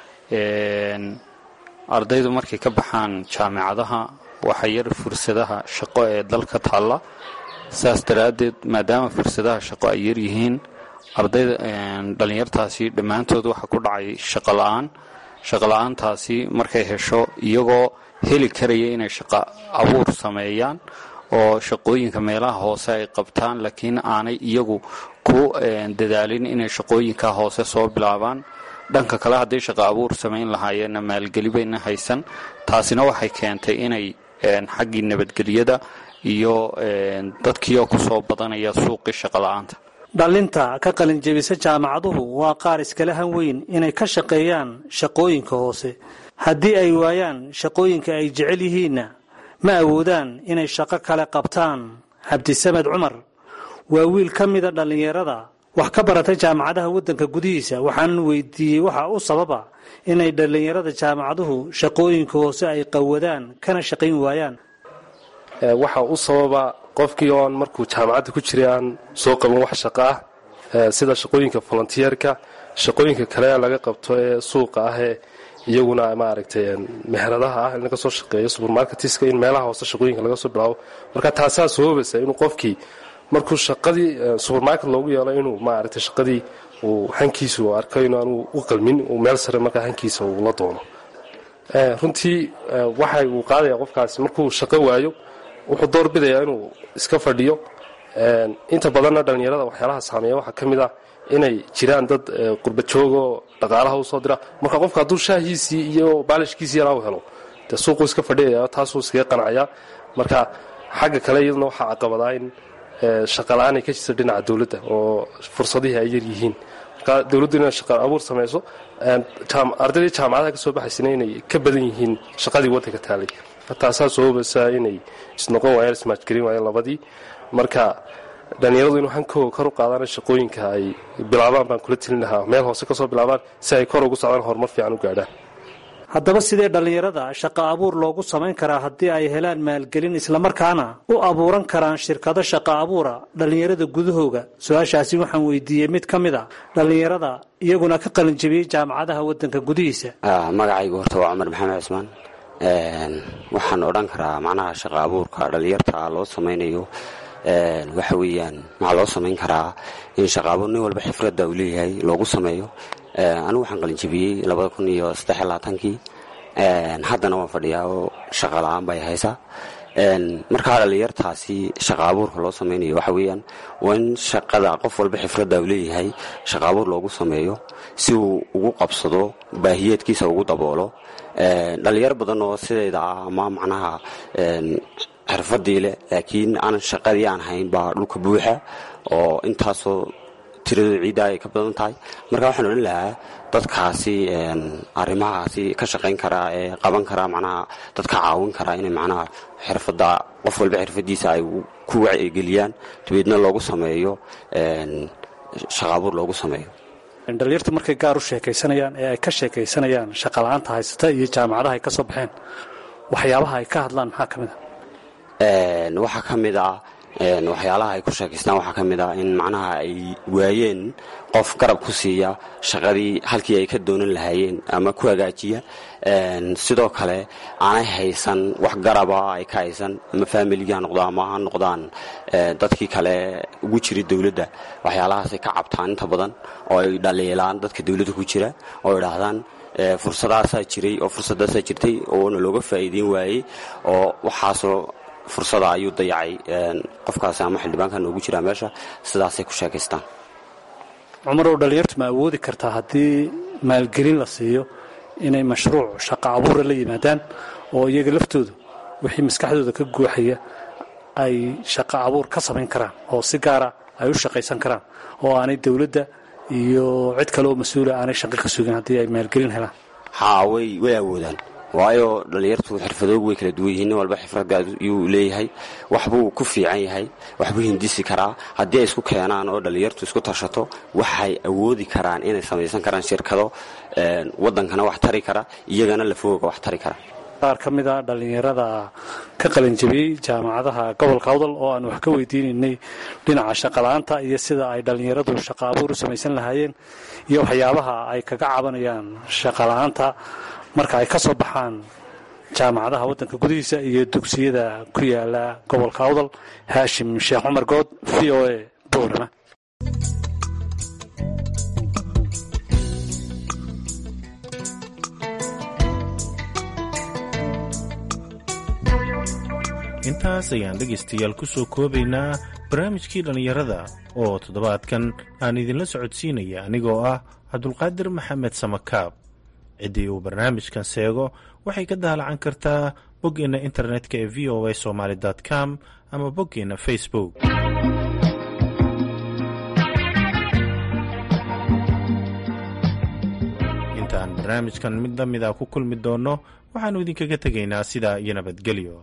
ardaydu markay ka baxaan jaamicadaha waxaa yar fursadaha shaqo ee dalka taalla saas daraaddeed maadaama fursadaha shaqo ay yar yihiin ardayda dhallinyartaasi dhammaantood waxaa ku dhacay shaqola'aan shaqola'aantaasi markay hesho iyagoo heli karaya inay shaqo abuur sameeyaan oo shaqooyinka meelaha hoose ay qabtaan laakiin aanay iyagu ku dadaalin inay shaqooyinka hoose soo bilaabaan dhanka kale hadday shaqo abuur samayn lahaayeenna maalgeli bayna haysan taasina waxay keentay inay xaggii nabadgelyada iyo dadkiioo ku soo badanaya suuqii shaqola'aanta dhallinta ka qalinjebisa jaamacaduhu waa qaar iskala han weyn inay ka shaqeeyaan shaqooyinka hoose haddii ay waayaan shaqooyinka ay jecel yihiinna ma awoodaan inay shaqo kale qabtaan cabdisamed cumar waa wiil ka mida dhallinyarada wax ka baratay jaamacadaha waddanka gudihiisa waxaanan weydiiyey waxa u sababa inay dhallinyarada jaamacaduhu shaqooyinka hoose ay qawadaan kana shaqayn waayaan waxa u sababa qofkii oon markuu jaamacadda ku jiray aan soo qaban wax shaqo ah sida shaqooyinka volontiyeerka shaqooyinka kale laga qabto ee suuqa ah ee iyaguna maaragtay meheradaha ah in laga soo shaqeeyo subermarketiska in meelaha hoose shaqooyinka laga soo bilaabo marka taasaa sababaysa inuu qofkii markuu shaqadii subermarket loogu yeelo inuu maaragtay shaqadii uu hankiisa uu arko inaanu u qalmin uu meel sare markaa hankiisa uu la doono runtii waxa uu qaadaya qofkaasi markuu shaqo waayo wuxuu door bidayaa inuu iska fadhiyo inta badanna dhallinyarada waxyaalaha saameeya waxaa ka mid ah inay jiraan dad qurbajoogoo dhaqaalaha usoo dira marka qofka hadduu shaahiisii iyo baalishkiisii yaraa u helo dee suuquu iska fadhiyaya taasuu iskaga qanacaya marka xagga kale iyaduna waxaa caqabadaa in shaqala-aan ay ka jirta dhinaca dowladda oo fursadihii ay yar yihiin marka dowladdu inay shaqa abuur samayso ardaydii jaamacadaha ka soo baxaysana inay ka badan yihiin shaqadii waddanka taalay taasaa sababeysaa inay isnoqon waayaan ismaajgelin waayeen labadii marka dhallinyaradu inuu hankooga kor u qaadaan shaqooyinka ay bilaabaan baan kula telin lahaa meel hoose kasoo bilaabaan si ay kor ugu socdaan horumar fiican u gaadhaan haddaba sidee dhallinyarada shaqo abuur loogu samayn karaa haddii ay helaan maalgelin islamarkaana u abuuran karaan shirkado shaqo abuura dhallinyarada gudahooga su-aashaasi waxaan weydiiyey mid ka mid a dhallinyarada iyaguna ka qalinjabiyey jaamacadaha waddanka gudihiisa magacaygu horta waa cumar maxamed cismaan waxaan odhan karaa macnaha shaqo abuurka dhallinyarta loo samaynayo waxa weeyaan waxaa loo samayn karaa in shaqa abuur nin walba xifradda uu leeyahay loogu sameeyo anigu waxaan qalinjabiyey labada kun iyo saddexiy labaatankii haddana waan fadhiyaa oo shaqa la-aan bay haysaa markaa dhallinyartaasi shaqa abuurka loo samaynayo waxa weeyaan waa in shaqada qof walba xifradda uu leeyahay shaqa abuur loogu sameeyo si uu ugu qabsado baahiyeedkiisa ugu daboolo dhallinyaro badan oo sidayda ah ama macnaha xirfadii leh laakiin aan shaqadii aan hayn baa dhulka buuxa oo intaasoo tiradooda ciidda ay ka badan tahay marka waxaan odhan lahaa dadkaasi arrimahaasi ka shaqayn karaa ee qaban karaa macnaha dadka caawin karaa inay macnaha xirfadda qof walba xirfadiisa ay ku wacyigeliyaan dabeedna loogu sameeyo shaqaabuur loogu sameeyo dhallinyartu markay gaar u sheekaysanayaan ee ay ka sheekaysanayaan shaqala-aanta haysata iyo jaamacadaha ay ka soo baxeen waxyaabaha ay ka hadlaan maxaa ka mid a waxaa ka mid ah waxyaalaha ay ku sheekaystaan waxaa ka mid ah in macnaha ay waayeen qof garab ku siiya shaqadii halkii ay ka doonan lahaayeen ama ku hagaajiya sidoo kale aanay haysan wax garaba ay ka haysan ama faamiliga ha noqdo ama ha noqdaan dadkii kale ugu jira dowladda waxyaalahaasay ka cabtaan inta badan oo ay dhaliilaan dadka dowladda ku jira oo idhaahdaan fursadaasaa jiray oo fursadaasaa jirtay oona looga faa'iideyn waayey oo waxaasoo fursada ayuu dayacay qofkaasi ama xildhibaanka noogu jiraa meesha sidaasay ku sheekaystaan cumarow dhallinyartu ma awoodi kartaa haddii maalgelin la siiyo inay mashruuc shaqo abuura la yimaadaan oo iyaga laftoodu wixii maskaxdooda ka guuxaya ay shaqo abuur ka samayn karaan oo si gaara ay u shaqaysan karaan oo aanay dowladda iyo cid kale oo mas-uula aanay shaqo ka sugin haddii ay maalgelin helaan haa way way awoodaan waayo dhallinyartu xirfadoogu way kala duwan yihiin nin walba xirfadda ayuu leeyahay waxbuu ku fiican yahay waxbuu hindisi karaa haddii ay isku keenaan oo dhallinyartu isku tashato waxay awoodi karaan inay samaysan karaan shirkado waddankana wax tari kara iyagana lafooga wax tari kara qaar ka mid a dhallinyarada ka qalinjabiyey jaamacadaha gobolka awdal oo aan wax ka weydiinaynay dhinaca shaqala-aanta iyo sida ay dhallinyaradu shaqo abuur u samaysan lahaayeen iyo waxyaabaha ay kaga cabanayaan shaqala-aanta marka ay ka soo baxaan jaamacadaha waddanka gudihiisa iyo dugsiyada ku yaala gobolka awdal haashim sheekh cumar good v o a boorama intaas ayaan dhegaystayaal ku soo koobaynaa barnaamijkii dhallinyarada oo toddobaadkan aan idinla socodsiinaya anigoo ah cabdulqaadir maxamed samakaab ciddii uu barnaamijkan seego waxay ka daalacan kartaa boggeenna internetka ee v o a somaali com ama boggeenna facebook intaan barnaamijkan mid la mida ku kulmi doonno waxaannu idinkaga tegaynaa sidaa iyo nabadgelyo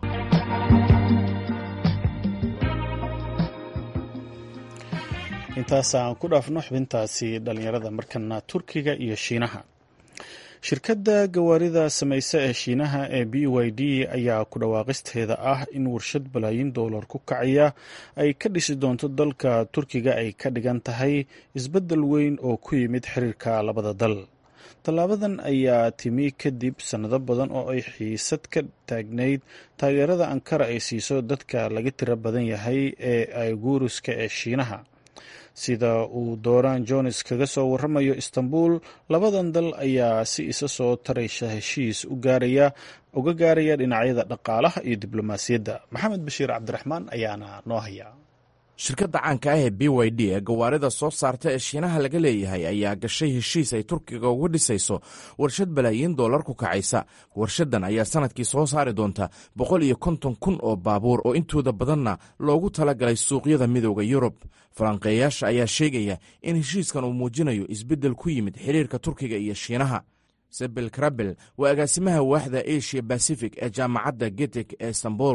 intaas aan ku dhaafno xubintaasi dhallinyarada markana turkiga iyo shiinaha shirkadda gawaarida samaysa ee shiinaha ee b y d ayaa ku dhawaaqisteeda ah in warshad balaayin doolar ku kacaya ay ka dhisi doonto dalka turkiga ay ka dhigan tahay isbeddel weyn oo ku yimid xiriirka labada dal tallaabadan ayaa timi kadib sannado badan oo ay xiisad ka taagnayd taageerada ankara ay siiso dadka laga tiro badan yahay ee ayguuruska ee shiinaha sida uu dooraan jones kaga soo waramayo istanbul labadan dal ayaa si isa soo taraysa heshiis u gaaraya uga gaaraya dhinacyada dhaqaalaha iyo diblomaasiyadda maxamed bashiir cabdiraxmaan ayaana noo haya shirkadda caanka ah ee b y d ee gawaarida soo saarta ee shiinaha laga leeyahay ayaa gashay heshiis ay turkiga uga dhisayso warshad balaayiin dollar ku kacaysa warshaddan ayaa sanadkii soo saari doonta boqol iyo konton kun oo baabuur oo intooda badanna loogu talagalay suuqyada midooda yurub falanqeeyaasha ayaa sheegaya in heshiiskan uu muujinayo isbeddel ku yimid xiriirka turkiga iyo shiinaha sebel krabel waa agaasimaha waaxda asia bacific ee jaamacadda getek ee istanbul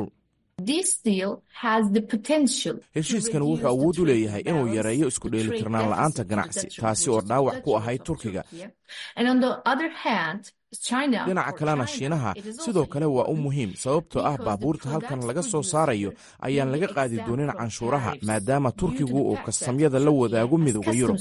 heshiiskan wuxuu awood u leeyahay inuu yareeyo isku dheelitirnaan la'aanta ganacsi taasi oo dhaawac ku ahayd turkiga dhinaca kalena shiinaha sidoo kale waa u muhiim sababtoo ah baabuurta halkan laga soo saarayo ayaan laga qaadi doonin canshuuraha maadaama turkigu uu kastamyada la wadaago midooda yurub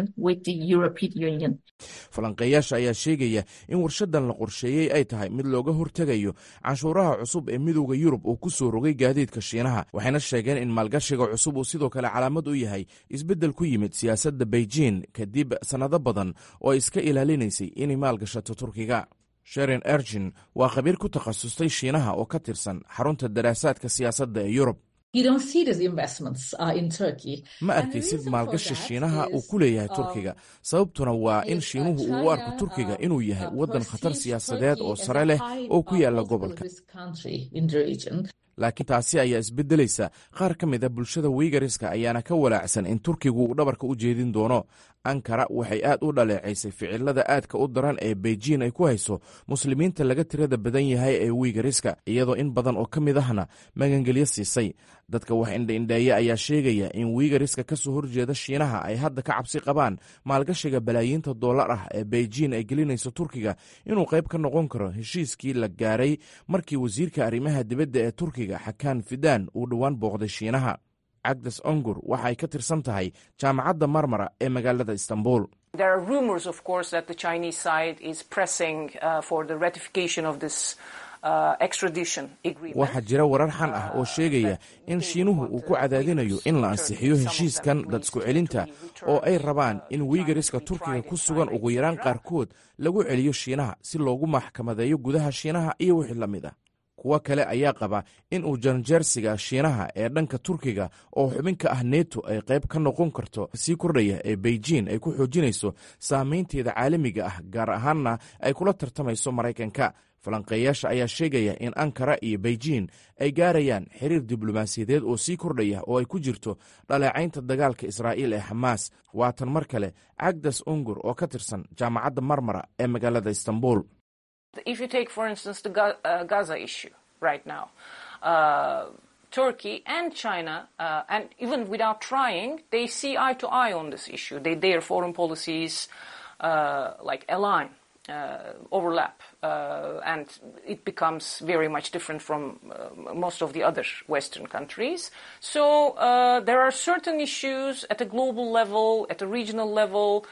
falanqeeyaasha ayaa sheegaya in warshadan la qorsheeyey ay tahay mid looga hortegayo canshuuraha cusub ee midooda yurub uu ku soo rogay gaadiidka shiinaha waxayna sheegeen in maalgashiga cusub uu sidoo kale calaamad u yahay isbeddel ku yimid siyaasadda beijing kadib sannado badan oo ay iska ilaalinaysay inay maalgashato turkiga sherin ergin waa khabiir ku takhasustay shiinaha oo ka tirsan xarunta daraasaadka siyaasadda ee yurub ma arkaysid maalgashi shiinaha uu ku leeyahay turkiga sababtuna waa in shiinuhu uu u arko turkiga inuu yahay waddan khatar siyaasadeed oo sare leh oo ku yaala gobolka laakiin taasi ayaa isbeddelaysa qaar ka mid a bulshada wiigariska ayaana ka walaacsan in turkigu uu dhabarka u jeedin doono ankara waxay aad u dhaleecaysay ficilada aadka u daran ee beijing ay ku hayso muslimiinta laga tirada badan yahay ee wiigariska iyadoo in badan oo ka mid ahna magangelyo siisay dadka wax indhaindheeya ayaa sheegaya in wiigariska ka soo horjeeda shiinaha ay hadda ka cabsi qabaan maalgashiga balaayiinta dollar ah ee beijing ay gelinayso turkiga inuu qayb ka noqon karo heshiiskii la gaaray markii wasiirka arrimaha dibadda ee turkiga xakaan fidaan uu dhowaan booqday shiinaha cagdes ongur waxa ay ka tirsan tahay jaamacadda marmara ee magaalada istanbul waxaa jira warar xan ah oo sheegaya in shiinuhu uu ku cadaadinayo in la ansixiyo heshiiskan dad isku celinta oo ay rabaan in wiigariska turkiga ku sugan ugu yaraan qaarkood lagu celiyo shiinaha si loogu maxkamadeeyo gudaha shiinaha iyo wixii la mid ah kuwo kale ayaa qaba in uu janjeersiga shiinaha ee dhanka turkiga oo xubin ka ah neto ay qayb ka noqon karto sii kordhaya ee beijing ay ku xoojinayso saameynteeda caalamiga ah gaar ahaanna ay kula tartamayso maraykanka falanqeeyaasha ayaa sheegaya in ankara iyo beijing ay gaarayaan xiriir diblomaasiyadeed oo sii kordhaya oo ay ku jirto dhaleecaynta dagaalka israa'iil ee xamaas waatan mar kale cagdas ungur oo ka tirsan jaamacadda marmara ee magaalada istanbul If you take, for instance, the uh, Gaza issue right now, uh, Turkey and China, uh, and even without trying, they see eye to eye on this issue. They, their foreign policies like align, overlap, and it becomes very much different from most of the other Western countries. So there are certain issues at a global level, at a regional level.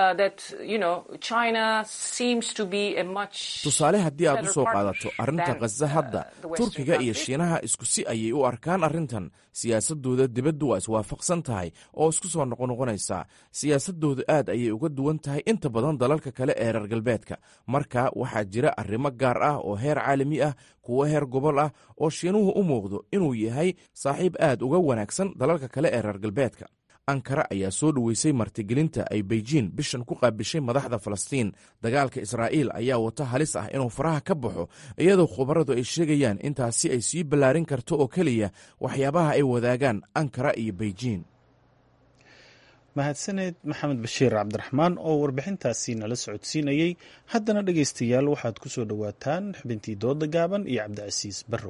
tusaale haddii aad u soo qaadato arrinta khaza hadda turkiga iyo shiinaha isku si ayay u arkaan arrintan siyaasadooda dibaddu waa iswaafaqsan tahay oo isku soo noqonoqonaysaa siyaasadoodu aad ayay uga duwan tahay inta badan dalalka kale ee reer galbeedka marka waxaa jira arrimo gaar ah oo heer caalami ah kuwo heer gobol ah oo shiinuhu u muuqdo inuu yahay saaxiib aad uga wanaagsan dalalka kale ee reer galbeedka ankara ayaa soo dhoweysay martigelinta ay beijing bishan ku qaabishay madaxda falastiin dagaalka israa'iil ayaa wata halis ah inuu faraha ka baxo iyadoo khubaradu ay sheegayaan intaasi ay sii ballaarin karto oo keliya waxyaabaha ay wadaagaan ankara iyo beijing mahadsaneed maxamed bashiir cabdiraxmaan oo warbixintaasi nala socodsiinayey haddana dhegaystayaal waxaad ku soo dhowaataan xubintii dooda gaaban iyo cabdicasiis barrow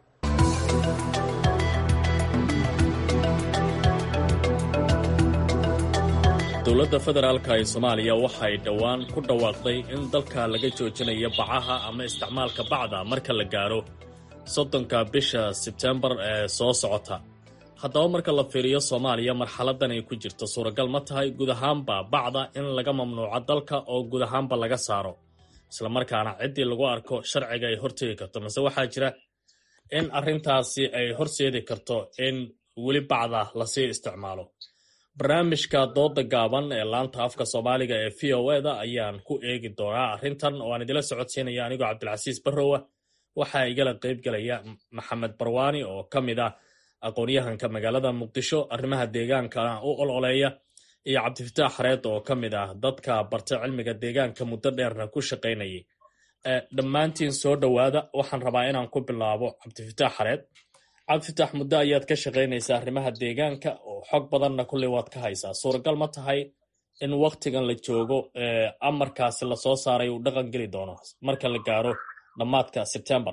dowladda federaalka ee soomaaliya waxay dhowaan ku dhawaaqday in dalka laga joojinayo bacaha ama isticmaalka bacda marka la gaaro soddonka bisha sebtembar ee soo socota haddaba marka la fiiriyo soomaaliya marxaladan ay ku jirto suuragal ma tahay guud ahaanba bacda in laga mamnuuco dalka oo guud ahaanba laga saaro islamarkaana ciddii lagu arko sharciga ay hortegi karto mase waxaa jira in arrintaasi ay horseedi karto in weli bacda lasii isticmaalo barnaamijka dooda gaaban ee laanta afka soomaaliga ee v o e da ayaan ku eegi doonaa arrintan oo aan idila socodsiinaya anigoo cabdilcasiis barrowa waxaa igala qayb galaya maxamed barwaani oo ka mid ah aqoon-yahanka magaalada muqdisho arrimaha deegaankana u ololeeya iyo cabdifataax xareed oo ka mid ah dadka barta cilmiga deegaanka muddo dheerna ku shaqaynayay dhammaantiin soo dhowaada waxaan rabaa inaan ku bilaabo cabdifataax xareed cabdifitaax muddo ayaad ka shaqaynaysaa arrimaha deegaanka oo xog badanna kulley waad ka haysaa suuragal ma tahay in waktigan la joogo amarkaasi lasoo saaray uu dhaqan geli doono marka la gaaro dhammaadka sebtembar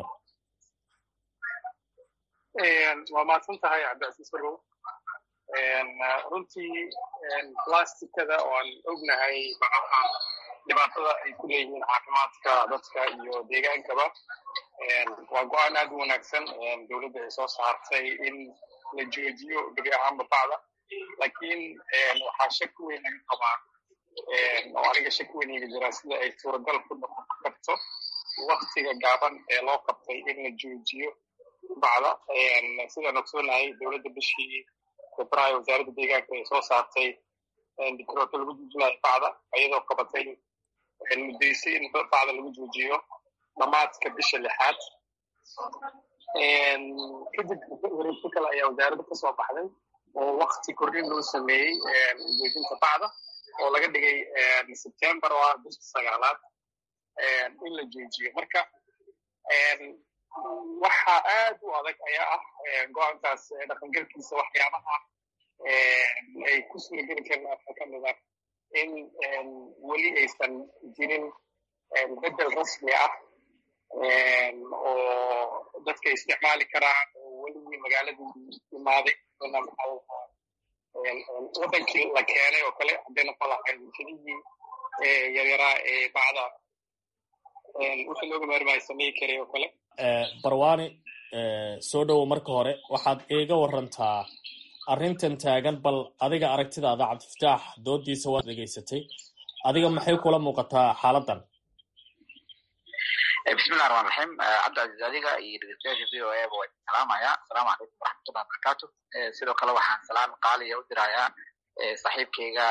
waa mahadsan tahay cabdicasiis barrow runtii plasticada oo aan ognahay bacaha dhibaatada ay ku leeyihiin caafimaadka dadka iyo deegaankaba waa go-aan aad u wanaagsan dowladda ay soo saartay in la joojiyo gebi ahaanba bacda laakiin waxaa shaki weyn laga qabaa oo aniga shaki weyn iga jira sida ay suuragal ku noqon karto waktiga gaaban ee loo qabtay in la joojiyo bacda sidaan ogsoonahay dowladda bishii febraayo wasaaradda deegaanka ay soo saartay dikrooto lagu joojinayo bacda iyadoo qabatay muddaysay in bacda lagu joojiyo dhamaadka bisha lixaad kadib wareegto kale ayaa wasaaradda ka soo baxday oo wakti kordhin loo sameeyey joojinta bacda oo laga dhigay sebtembar oo ah bisha sagaalaad in la joojiyo marka waxa aad u adag ayaa ah go-aankaas dhaqangelkiisa waxyaabaha ay ku suurageli karin waxaa ka mid ah in weli aysan jirin bedel rasmi ah oo dadka isticmaali karaan oo weligii magaaladii imaaday wadankii la keenay oo kale hadday noqon lahayd warshadihii yaryaraa ee bacda wixii looga maarmaayo sameyi karay oo kale barwani soo dhowow marka hore waxaad iiga warantaa arrintan taagan bal adiga aragtidaada cabdifataax doodiisa waad dhegaysatay adiga maxay kula muuqataa xaaladan bismillahi raxmaan raxiim cabdicaziz adiga iyo dhegeystayaasha v o a ba waa salaamaya asalaamu calaykum waraxmatullahi wabarakaatu sidoo kale waxaan salaam qaaliya u dirayaa saaxiibkayga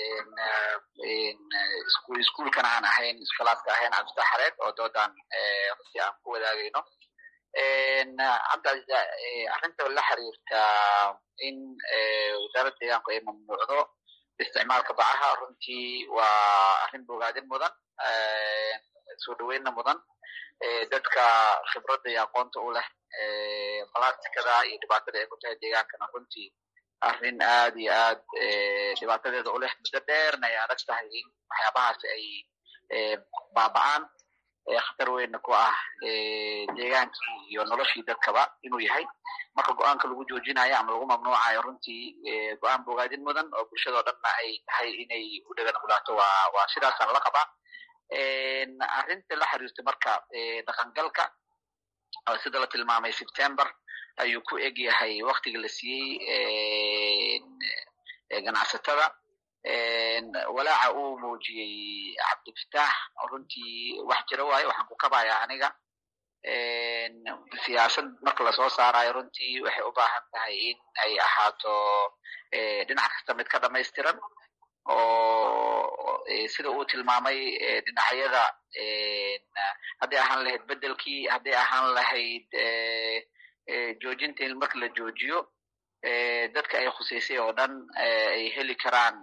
iskuulkan aan ahayn iskolaaska ahayn cabdifatax xareed oo doodan runtii aan ku wadaagayno cabdicaziz arrinta la xiriirta in wasaaradda deegaanku ay mamnuucdo isticmaalka bacaha runtii waa arrin bogaadin mudan soo dhaweynna mudan dadka khibradda iyo aqoonta u leh balastikada iyo dhibaatada ay ku tahay deegaankana runtii arrin aad iyo aad dhibaatadeeda u leh muddo dheerna ay adag tahay in waxyaabahaasi ay baaba'aan khatar weynna ku ah deegaankii iyo noloshii dadkaba inuu yahay marka go-aanka lagu joojinayo ama lagu mamnuucayo runtii go-aan bogaadin mudan oo bulshadao dhanna ay tahay inay u dhegan gulaato waa waa sidaasaan la qabaa arrinta la xiriirta marka dhaqangalka sida la tilmaamay september ayuu ku eg yahay waktiga la siiyey ganacsatada walaaca uu muujiyey cabdifataax runtii wax jiro waayo waxaan ku kabayaa aniga siyaasad marka lasoo saarayo runtii waxay u baahan tahay in ay ahaato dhinac kasta mid ka dhamaystiran oo sida uu tilmaamay dhinacyada hadday ahaan lahayd bedelkii hadday ahaan lahayd joojinta in marka la joojiyo dadka ay khuseysay oo dhan ay heli karaan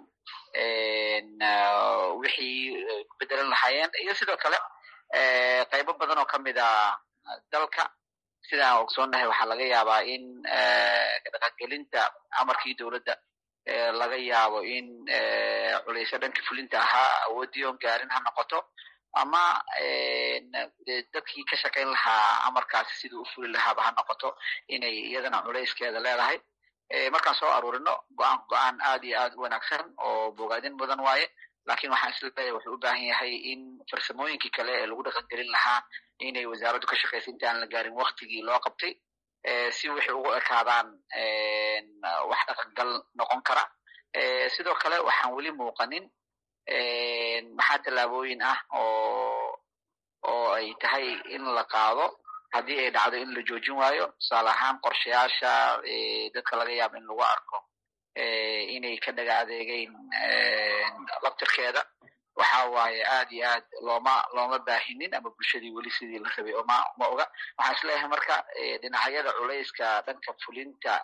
wixii ku bedelan lahaayeen iyo sidoo kale qaybo badan oo ka mid a dalka sidaan ogsoonnahay waxaa laga yaabaa in dhaqangelinta amarkii dowladda laga yaabo in culaysyo dhanka fulinta ahaa awooddii oon gaarin ha noqoto ama dadkii ka shaqayn lahaa amarkaasi siduu u fuli lahaaba ha noqoto inay iyadana culayskeeda leedahay markaan soo aruurino go-aanku go-aan aad iyo aad u wanaagsan oo bogaadin mudan waaye lakin waxaan isleeyahay wuxuu u baahan yahay in farsamooyinkii kale ee lagu dhaqangelin lahaa inay wasaaraddu ka shaqaysa inta aan la gaarin waktigii loo qabtay si waxay ugu ekaadaan wax dhaqangal noqon kara sidoo kale waxaan weli muuqanin maxaa tallaabooyin ah oo oo ay tahay in la qaado haddii ay dhacdo in la joojin waayo tusaale ahaan qorshayaasha dadka laga yaabo in lagu arko inay ka dhaga adeegeyn laftirkeeda waxa waaye aad iyo aad looma looma baahinin ama bulshadii weli sidii la rabay oma ma oga waxaan isleeyahay marka dhinacyada culayska dhanka fulinta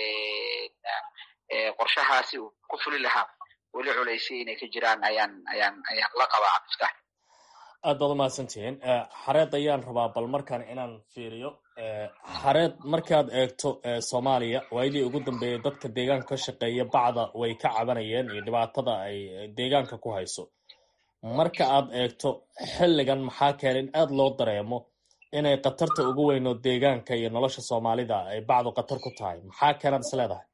qorshahaasi uu ku fuli lahaa weli culaysya inay ka jiraan ayaan ayaan ayaan la qabaa cabdiftaax aad baad umahadsantihiin xareed ayaan rabaa bal markaan inaan fiiriyo xareed markaad eegto soomaaliya waayadii ugu dambeeyay dadka deegaanka ka shaqeeya bacda way ka cabanayeen iyo dhibaatada ay deegaanka ku hayso marka aad eegto xilligan maxaa keenay in aada loo dareemo inay khatarta ugu weyn oo deegaanka iyo nolosha soomaalida ay bacdu khatar ku tahay maxaa keenaad is leedahay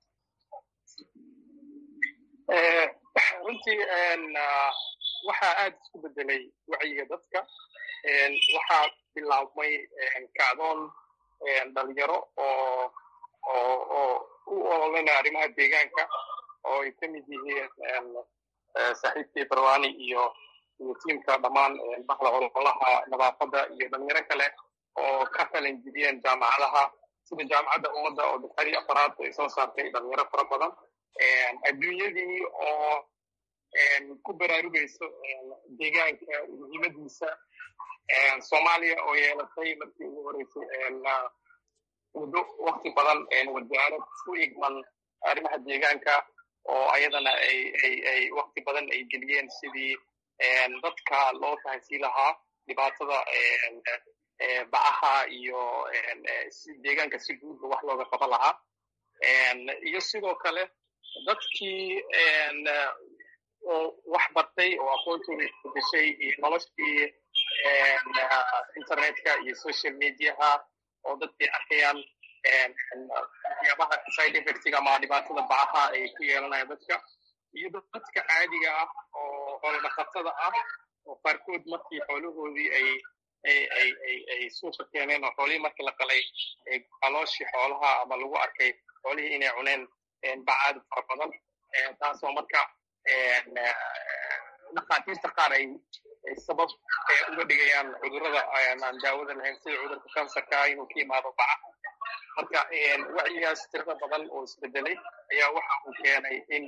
runtii waxaa aada isku bedelay wacyiga dadka waxaa bilaabmay kacdoon dhalinyaro oo oo oo u ololanaya arrimaha deegaanka oo ay ka mid yihiin saaxiibkii barwani iyo iyo tiimka dhammaan bahda ololaha nadaafadda iyo dhalinyaro kale oo ka qalin jibiyeen jaamacadaha sida jaamacadda ummadda oo dafcadii afaraad ay soo saartay dhalinyaro fara badan adduunyadii oo ku baraarugayso deegaanka muhiimadiisa soomaaliya oo yeelatay markii ugu horeysay muddo wakti badan wasaarad ku igman arrimaha deegaanka oo ayadana ay ay ay wakti badan ay geliyeen sidii dadka loo fahansii lahaa dhibaatada bacaha iyo si deegaanka si guudba wax looga qaban lahaa iyo sidoo kale dadkii oo wax bartay oo aqoontooda isbedeshay iyo noloshii internetka iyo social mediaha oo dadkii arkayaan waxyaabaha side effectiga ama dhibaatada bacaha ay ku yeelanayaan dadka iyo dadka caadiga ah oo xoolodhaqatada ah oo qaarkood markii xoolahoodii ay ay ay ay ay suuqa keeneen oo xoolihii markii la qalay calooshii xoolaha ama lagu arkay xoolihii inay cuneen bacaad fara badan taasoo marka dhakhaatiirta qaar ay sabab uga dhigayaan cudurrada aan daawada lahayn sida cudurka kansarka inuu ka yimaado baca marka wacyigaas tirada badan oo isbedelay ayaa waxa uu keenay in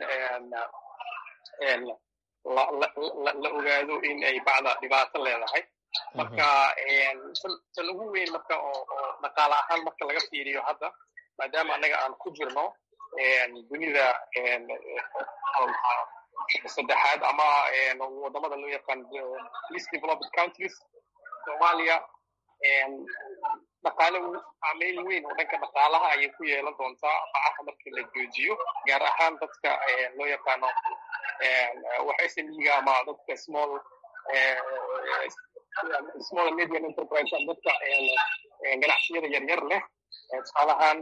la ogaado in ay bacda dhibaato leedahay marka tan ugu weyn marka oo dhaqaale ahaan marka laga fiiriyo hadda maadaama annaga aan ku jirno dunida saddexaad ama wadamada loo yaqaan least developed countries soomaaliya dhaqaale saameyn weyn oo dhanka dhaqaalaha ayay ku yeelan doontaa bacaha markii la joojiyo gaar ahaan dadka loo yaqaano wax smiga ama dadka small small medium enterprise dadka ganacsiyada yaryar leh tusaalahaan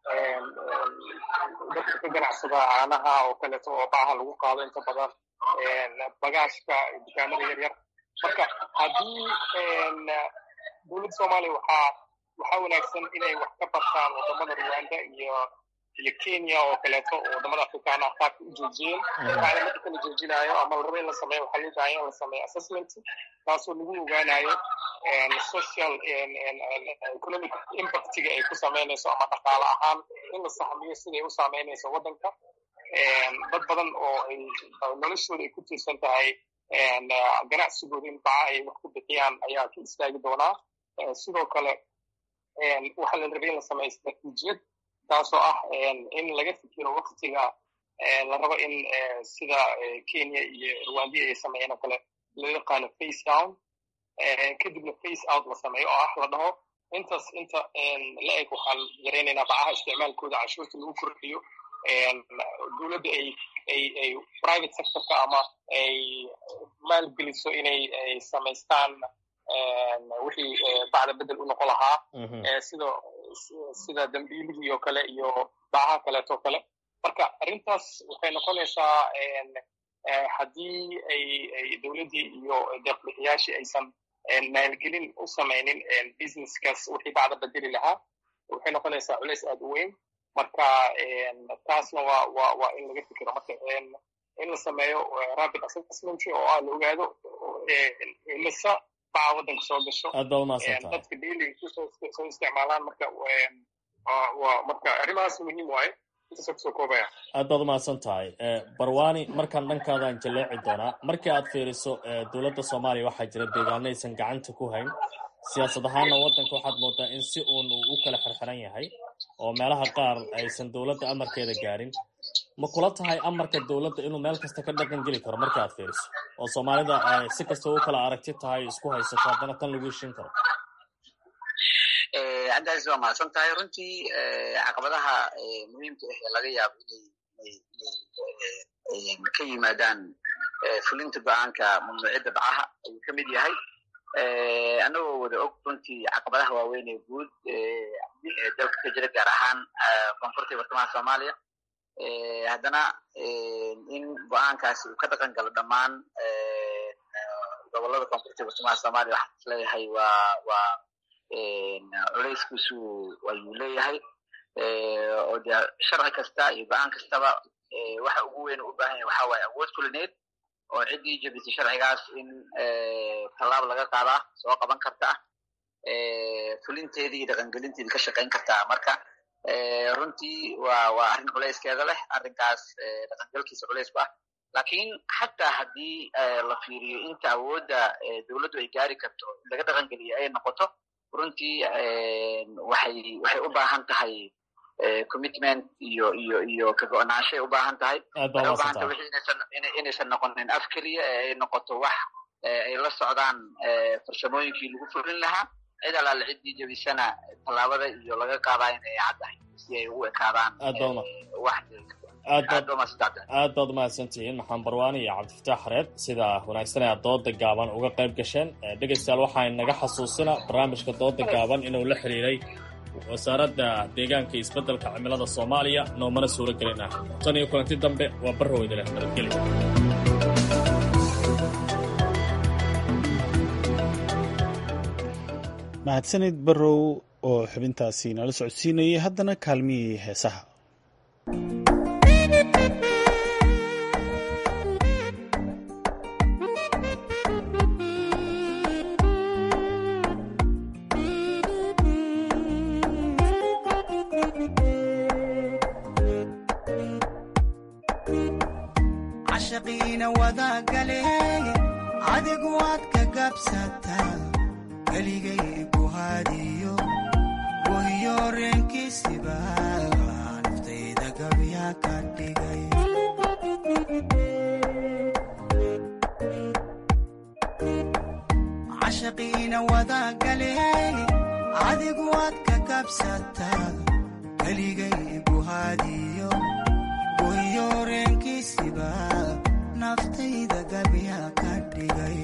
dadka ka ganacsada caanaha oo kaleeto oo bacaha lagu qaado inta badan bagaashka dukaamada yaryar marka haddii dowladda soomaaliya waxaa waxaa wanaagsan inay wax ka bartaan wadamada rwanda iyo iyo kenya oo kaleeto oo wadamada afrikaana qaabka u joojiyeen bacda marka la joojinayo ama la rabo in la sameeyo waxaa loo baahan in la sameeyo assessment taasoo lagu ogaanayo social economic impactiga ay ku samaynayso ama dhaqaale ahaan in la sahmiyo siday u saameynayso waddanka dad badan oo ay noloshooda ay ku tiirsan tahay ganacsigooda in baca ay wax ku bixiyaan ayaa ka istaagi doonaa sidoo kale waxaa la rabay in la sameeyo istaraatiijiyad taasoo ah in laga fikiro waktiga la rabo in sida kenya iyo rwandiya ay sameeyeen oo kale loo yaqaano face down kadibna face out la sameeyo oo ah la dhaho intaas inta la eg waxaan yaraynaynaa bacaha isticmaalkooda canshuurta lagu kordhiyo dowladda ay ay ay private sectorka ama ay maalgeliso inay ay samaystaan wixii bacda bedel u noqon lahaa sida sida dambiilihii oo kale iyo bacaha kaleeto kale marka arrintaas waxay noqonaysaa haddii ay ay dowladdii iyo deeqbixiyaashii aysan maalgelin u samaynin businesskaas wixii bacda bedeli lahaa waxay noqonaysaa culays aad u weyn marka taasna waa waa waa in laga fikiro marka in la sameeyo rapid assessment oo ah la ogaado imisa baca waddanka soo gasho aad baa umahadsantahay dadka daily kusoo soo isticmaalaan marka waa marka arrimahaas muhiim waaye intaasa kusoo koobaya aad baad umahadsan tahay barwani markaan dhankaadan jaleeci doonaa markii aad fiiriso dowladda soomaaliya waxaa jira deegaano aysan gacanta ku hayn siyaasad ahaanna waddanka waxaad moodaa in si uun uu u kala xirxiran yahay oo meelaha qaar aysan dowladda amarkeeda gaarin ma kula tahay amarka dowladda inuu meel kasta ka dhaqan geli karo marka aad fiiriso oo soomaalida ay si kasta u kala aragti tahay isku haysato haddana tan lagu heshin karo andaas waa mahadsan tahay runtii caqabadaha muhiimka ah ee laga yaabo inay ka yimaadaan fulinta go-aanka mamnuuciyadda bacaha ayuu ka mid yahay annagoo wada og runtii caqabadaha waaweyn ee guud ee dalka ka jira gaar ahaan koonfurta iyo bartamaha soomaaliya haddana in go-aankaasi uu ka dhaqan galo dhammaan gobolada koonfurta iyo bartamaha soomaaliya waxaan is leeyahay waa waa culeyskiisu ayuu leeyahay oo de sharci kasta iyo go-aan kastaba waxa ugu weyn u baahan yahay waxa waaye awood fulineed oo ciddii jebisay sharcigaas in tallaab laga qaadaa soo qaban karta ah fulinteedii iyo dhaqangelinteedii ka shaqayn kartaa marka runtii waa waa arrin culeyskeeda leh arrinkaas dhaqangelkiisa culeys ku ah lakiin xataa haddii la fiiriyo inta awoodda dowladdu ay gaari karto in laga dhaqangeliyo ay noqoto runtii waxay waxay u baahan tahay commitment iyo iyo iyo ka go-naanshay u baahan tahay waxay u baahan tahay wixii inaysan inaysan noqonin af keliya ee ay noqoto wax ay la socdaan farsamooyinkii lagu fulin lahaa cid alaale ciddii jebisana tallaabada iyo laga qaadaa in ay caddahay si ay ugu ekaadaan wax aad baad umahadsantihiin maxamed barwaani iyo cabdifataax xareed sida wanaagsan ee aad dooda gaaban uga qayb gasheen dhegaystayaal waxaa naga xasuusina barnaamijka dooda gaaban inuu la xiriiray wasaaradda deegaanka iyo isbeddelka cimilada soomaaliya noomana suuro gelin ah tan iyo kulanti dambe waa barroweyda leh nabadgelyo mahadsanid barrow oo xubintaasi nala socodsiinayay haddana kaalmihii heesaha cashaqiina wadagale adigu waad ka gabsataa keligay ku hadiyo wahiyo reenkiisiba naftayda gabya ka dhigay cashaqiina wadagale adigu waad ka gabsataa keligay ku hadiyo wahiyo reenkiisiba naftayda gabya ka dhigay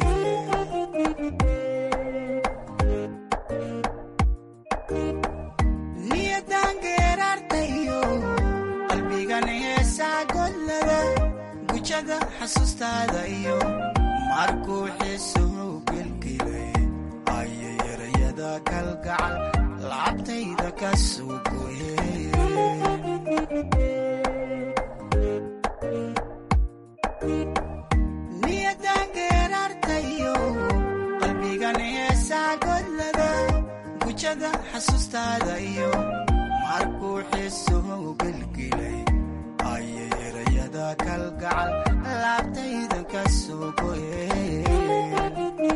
niyadangeerartayo qalbigan heesaa godlada gujada xasuustaada iyo markuu xiisuhu gelgelay ayay erayada kalgacal lacabtayda ka soo niyadangeerartayo qalbigan heesaa godlada gujada xasuustaada iyo markuu xiisuhu gelgelay ayay erayada kalgacal laabtayda ka soo goyeen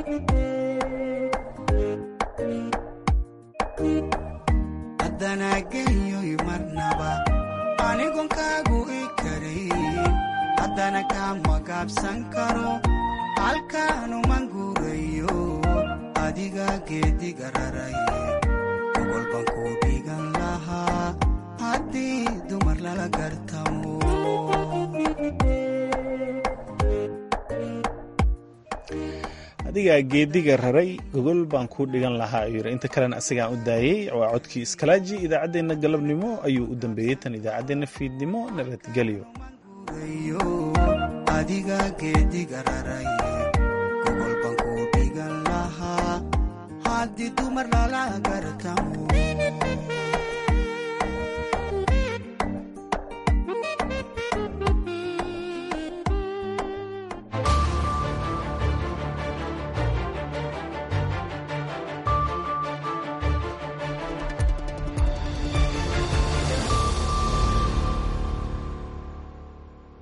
haddana geyoy marnaba anigon kaagu i karayn haddana kama gaabsan karo halkaanuman guurayo adiga geediga raray gobol baan ku dhigan lahaa haddii dumar lala gartamo adigaa geediga raray gogol baan kuu dhigan lahaa ayuu yidhi inta kalena asagaan u daayey waa codkii iskalaaji idaacaddeenna galabnimo ayuu u dambeeyey tan idaacaddeenna fiidnimo nabadgelyo adiga geediga raray gogol baan ku dhigan lahaa haddii dumar lala gartamo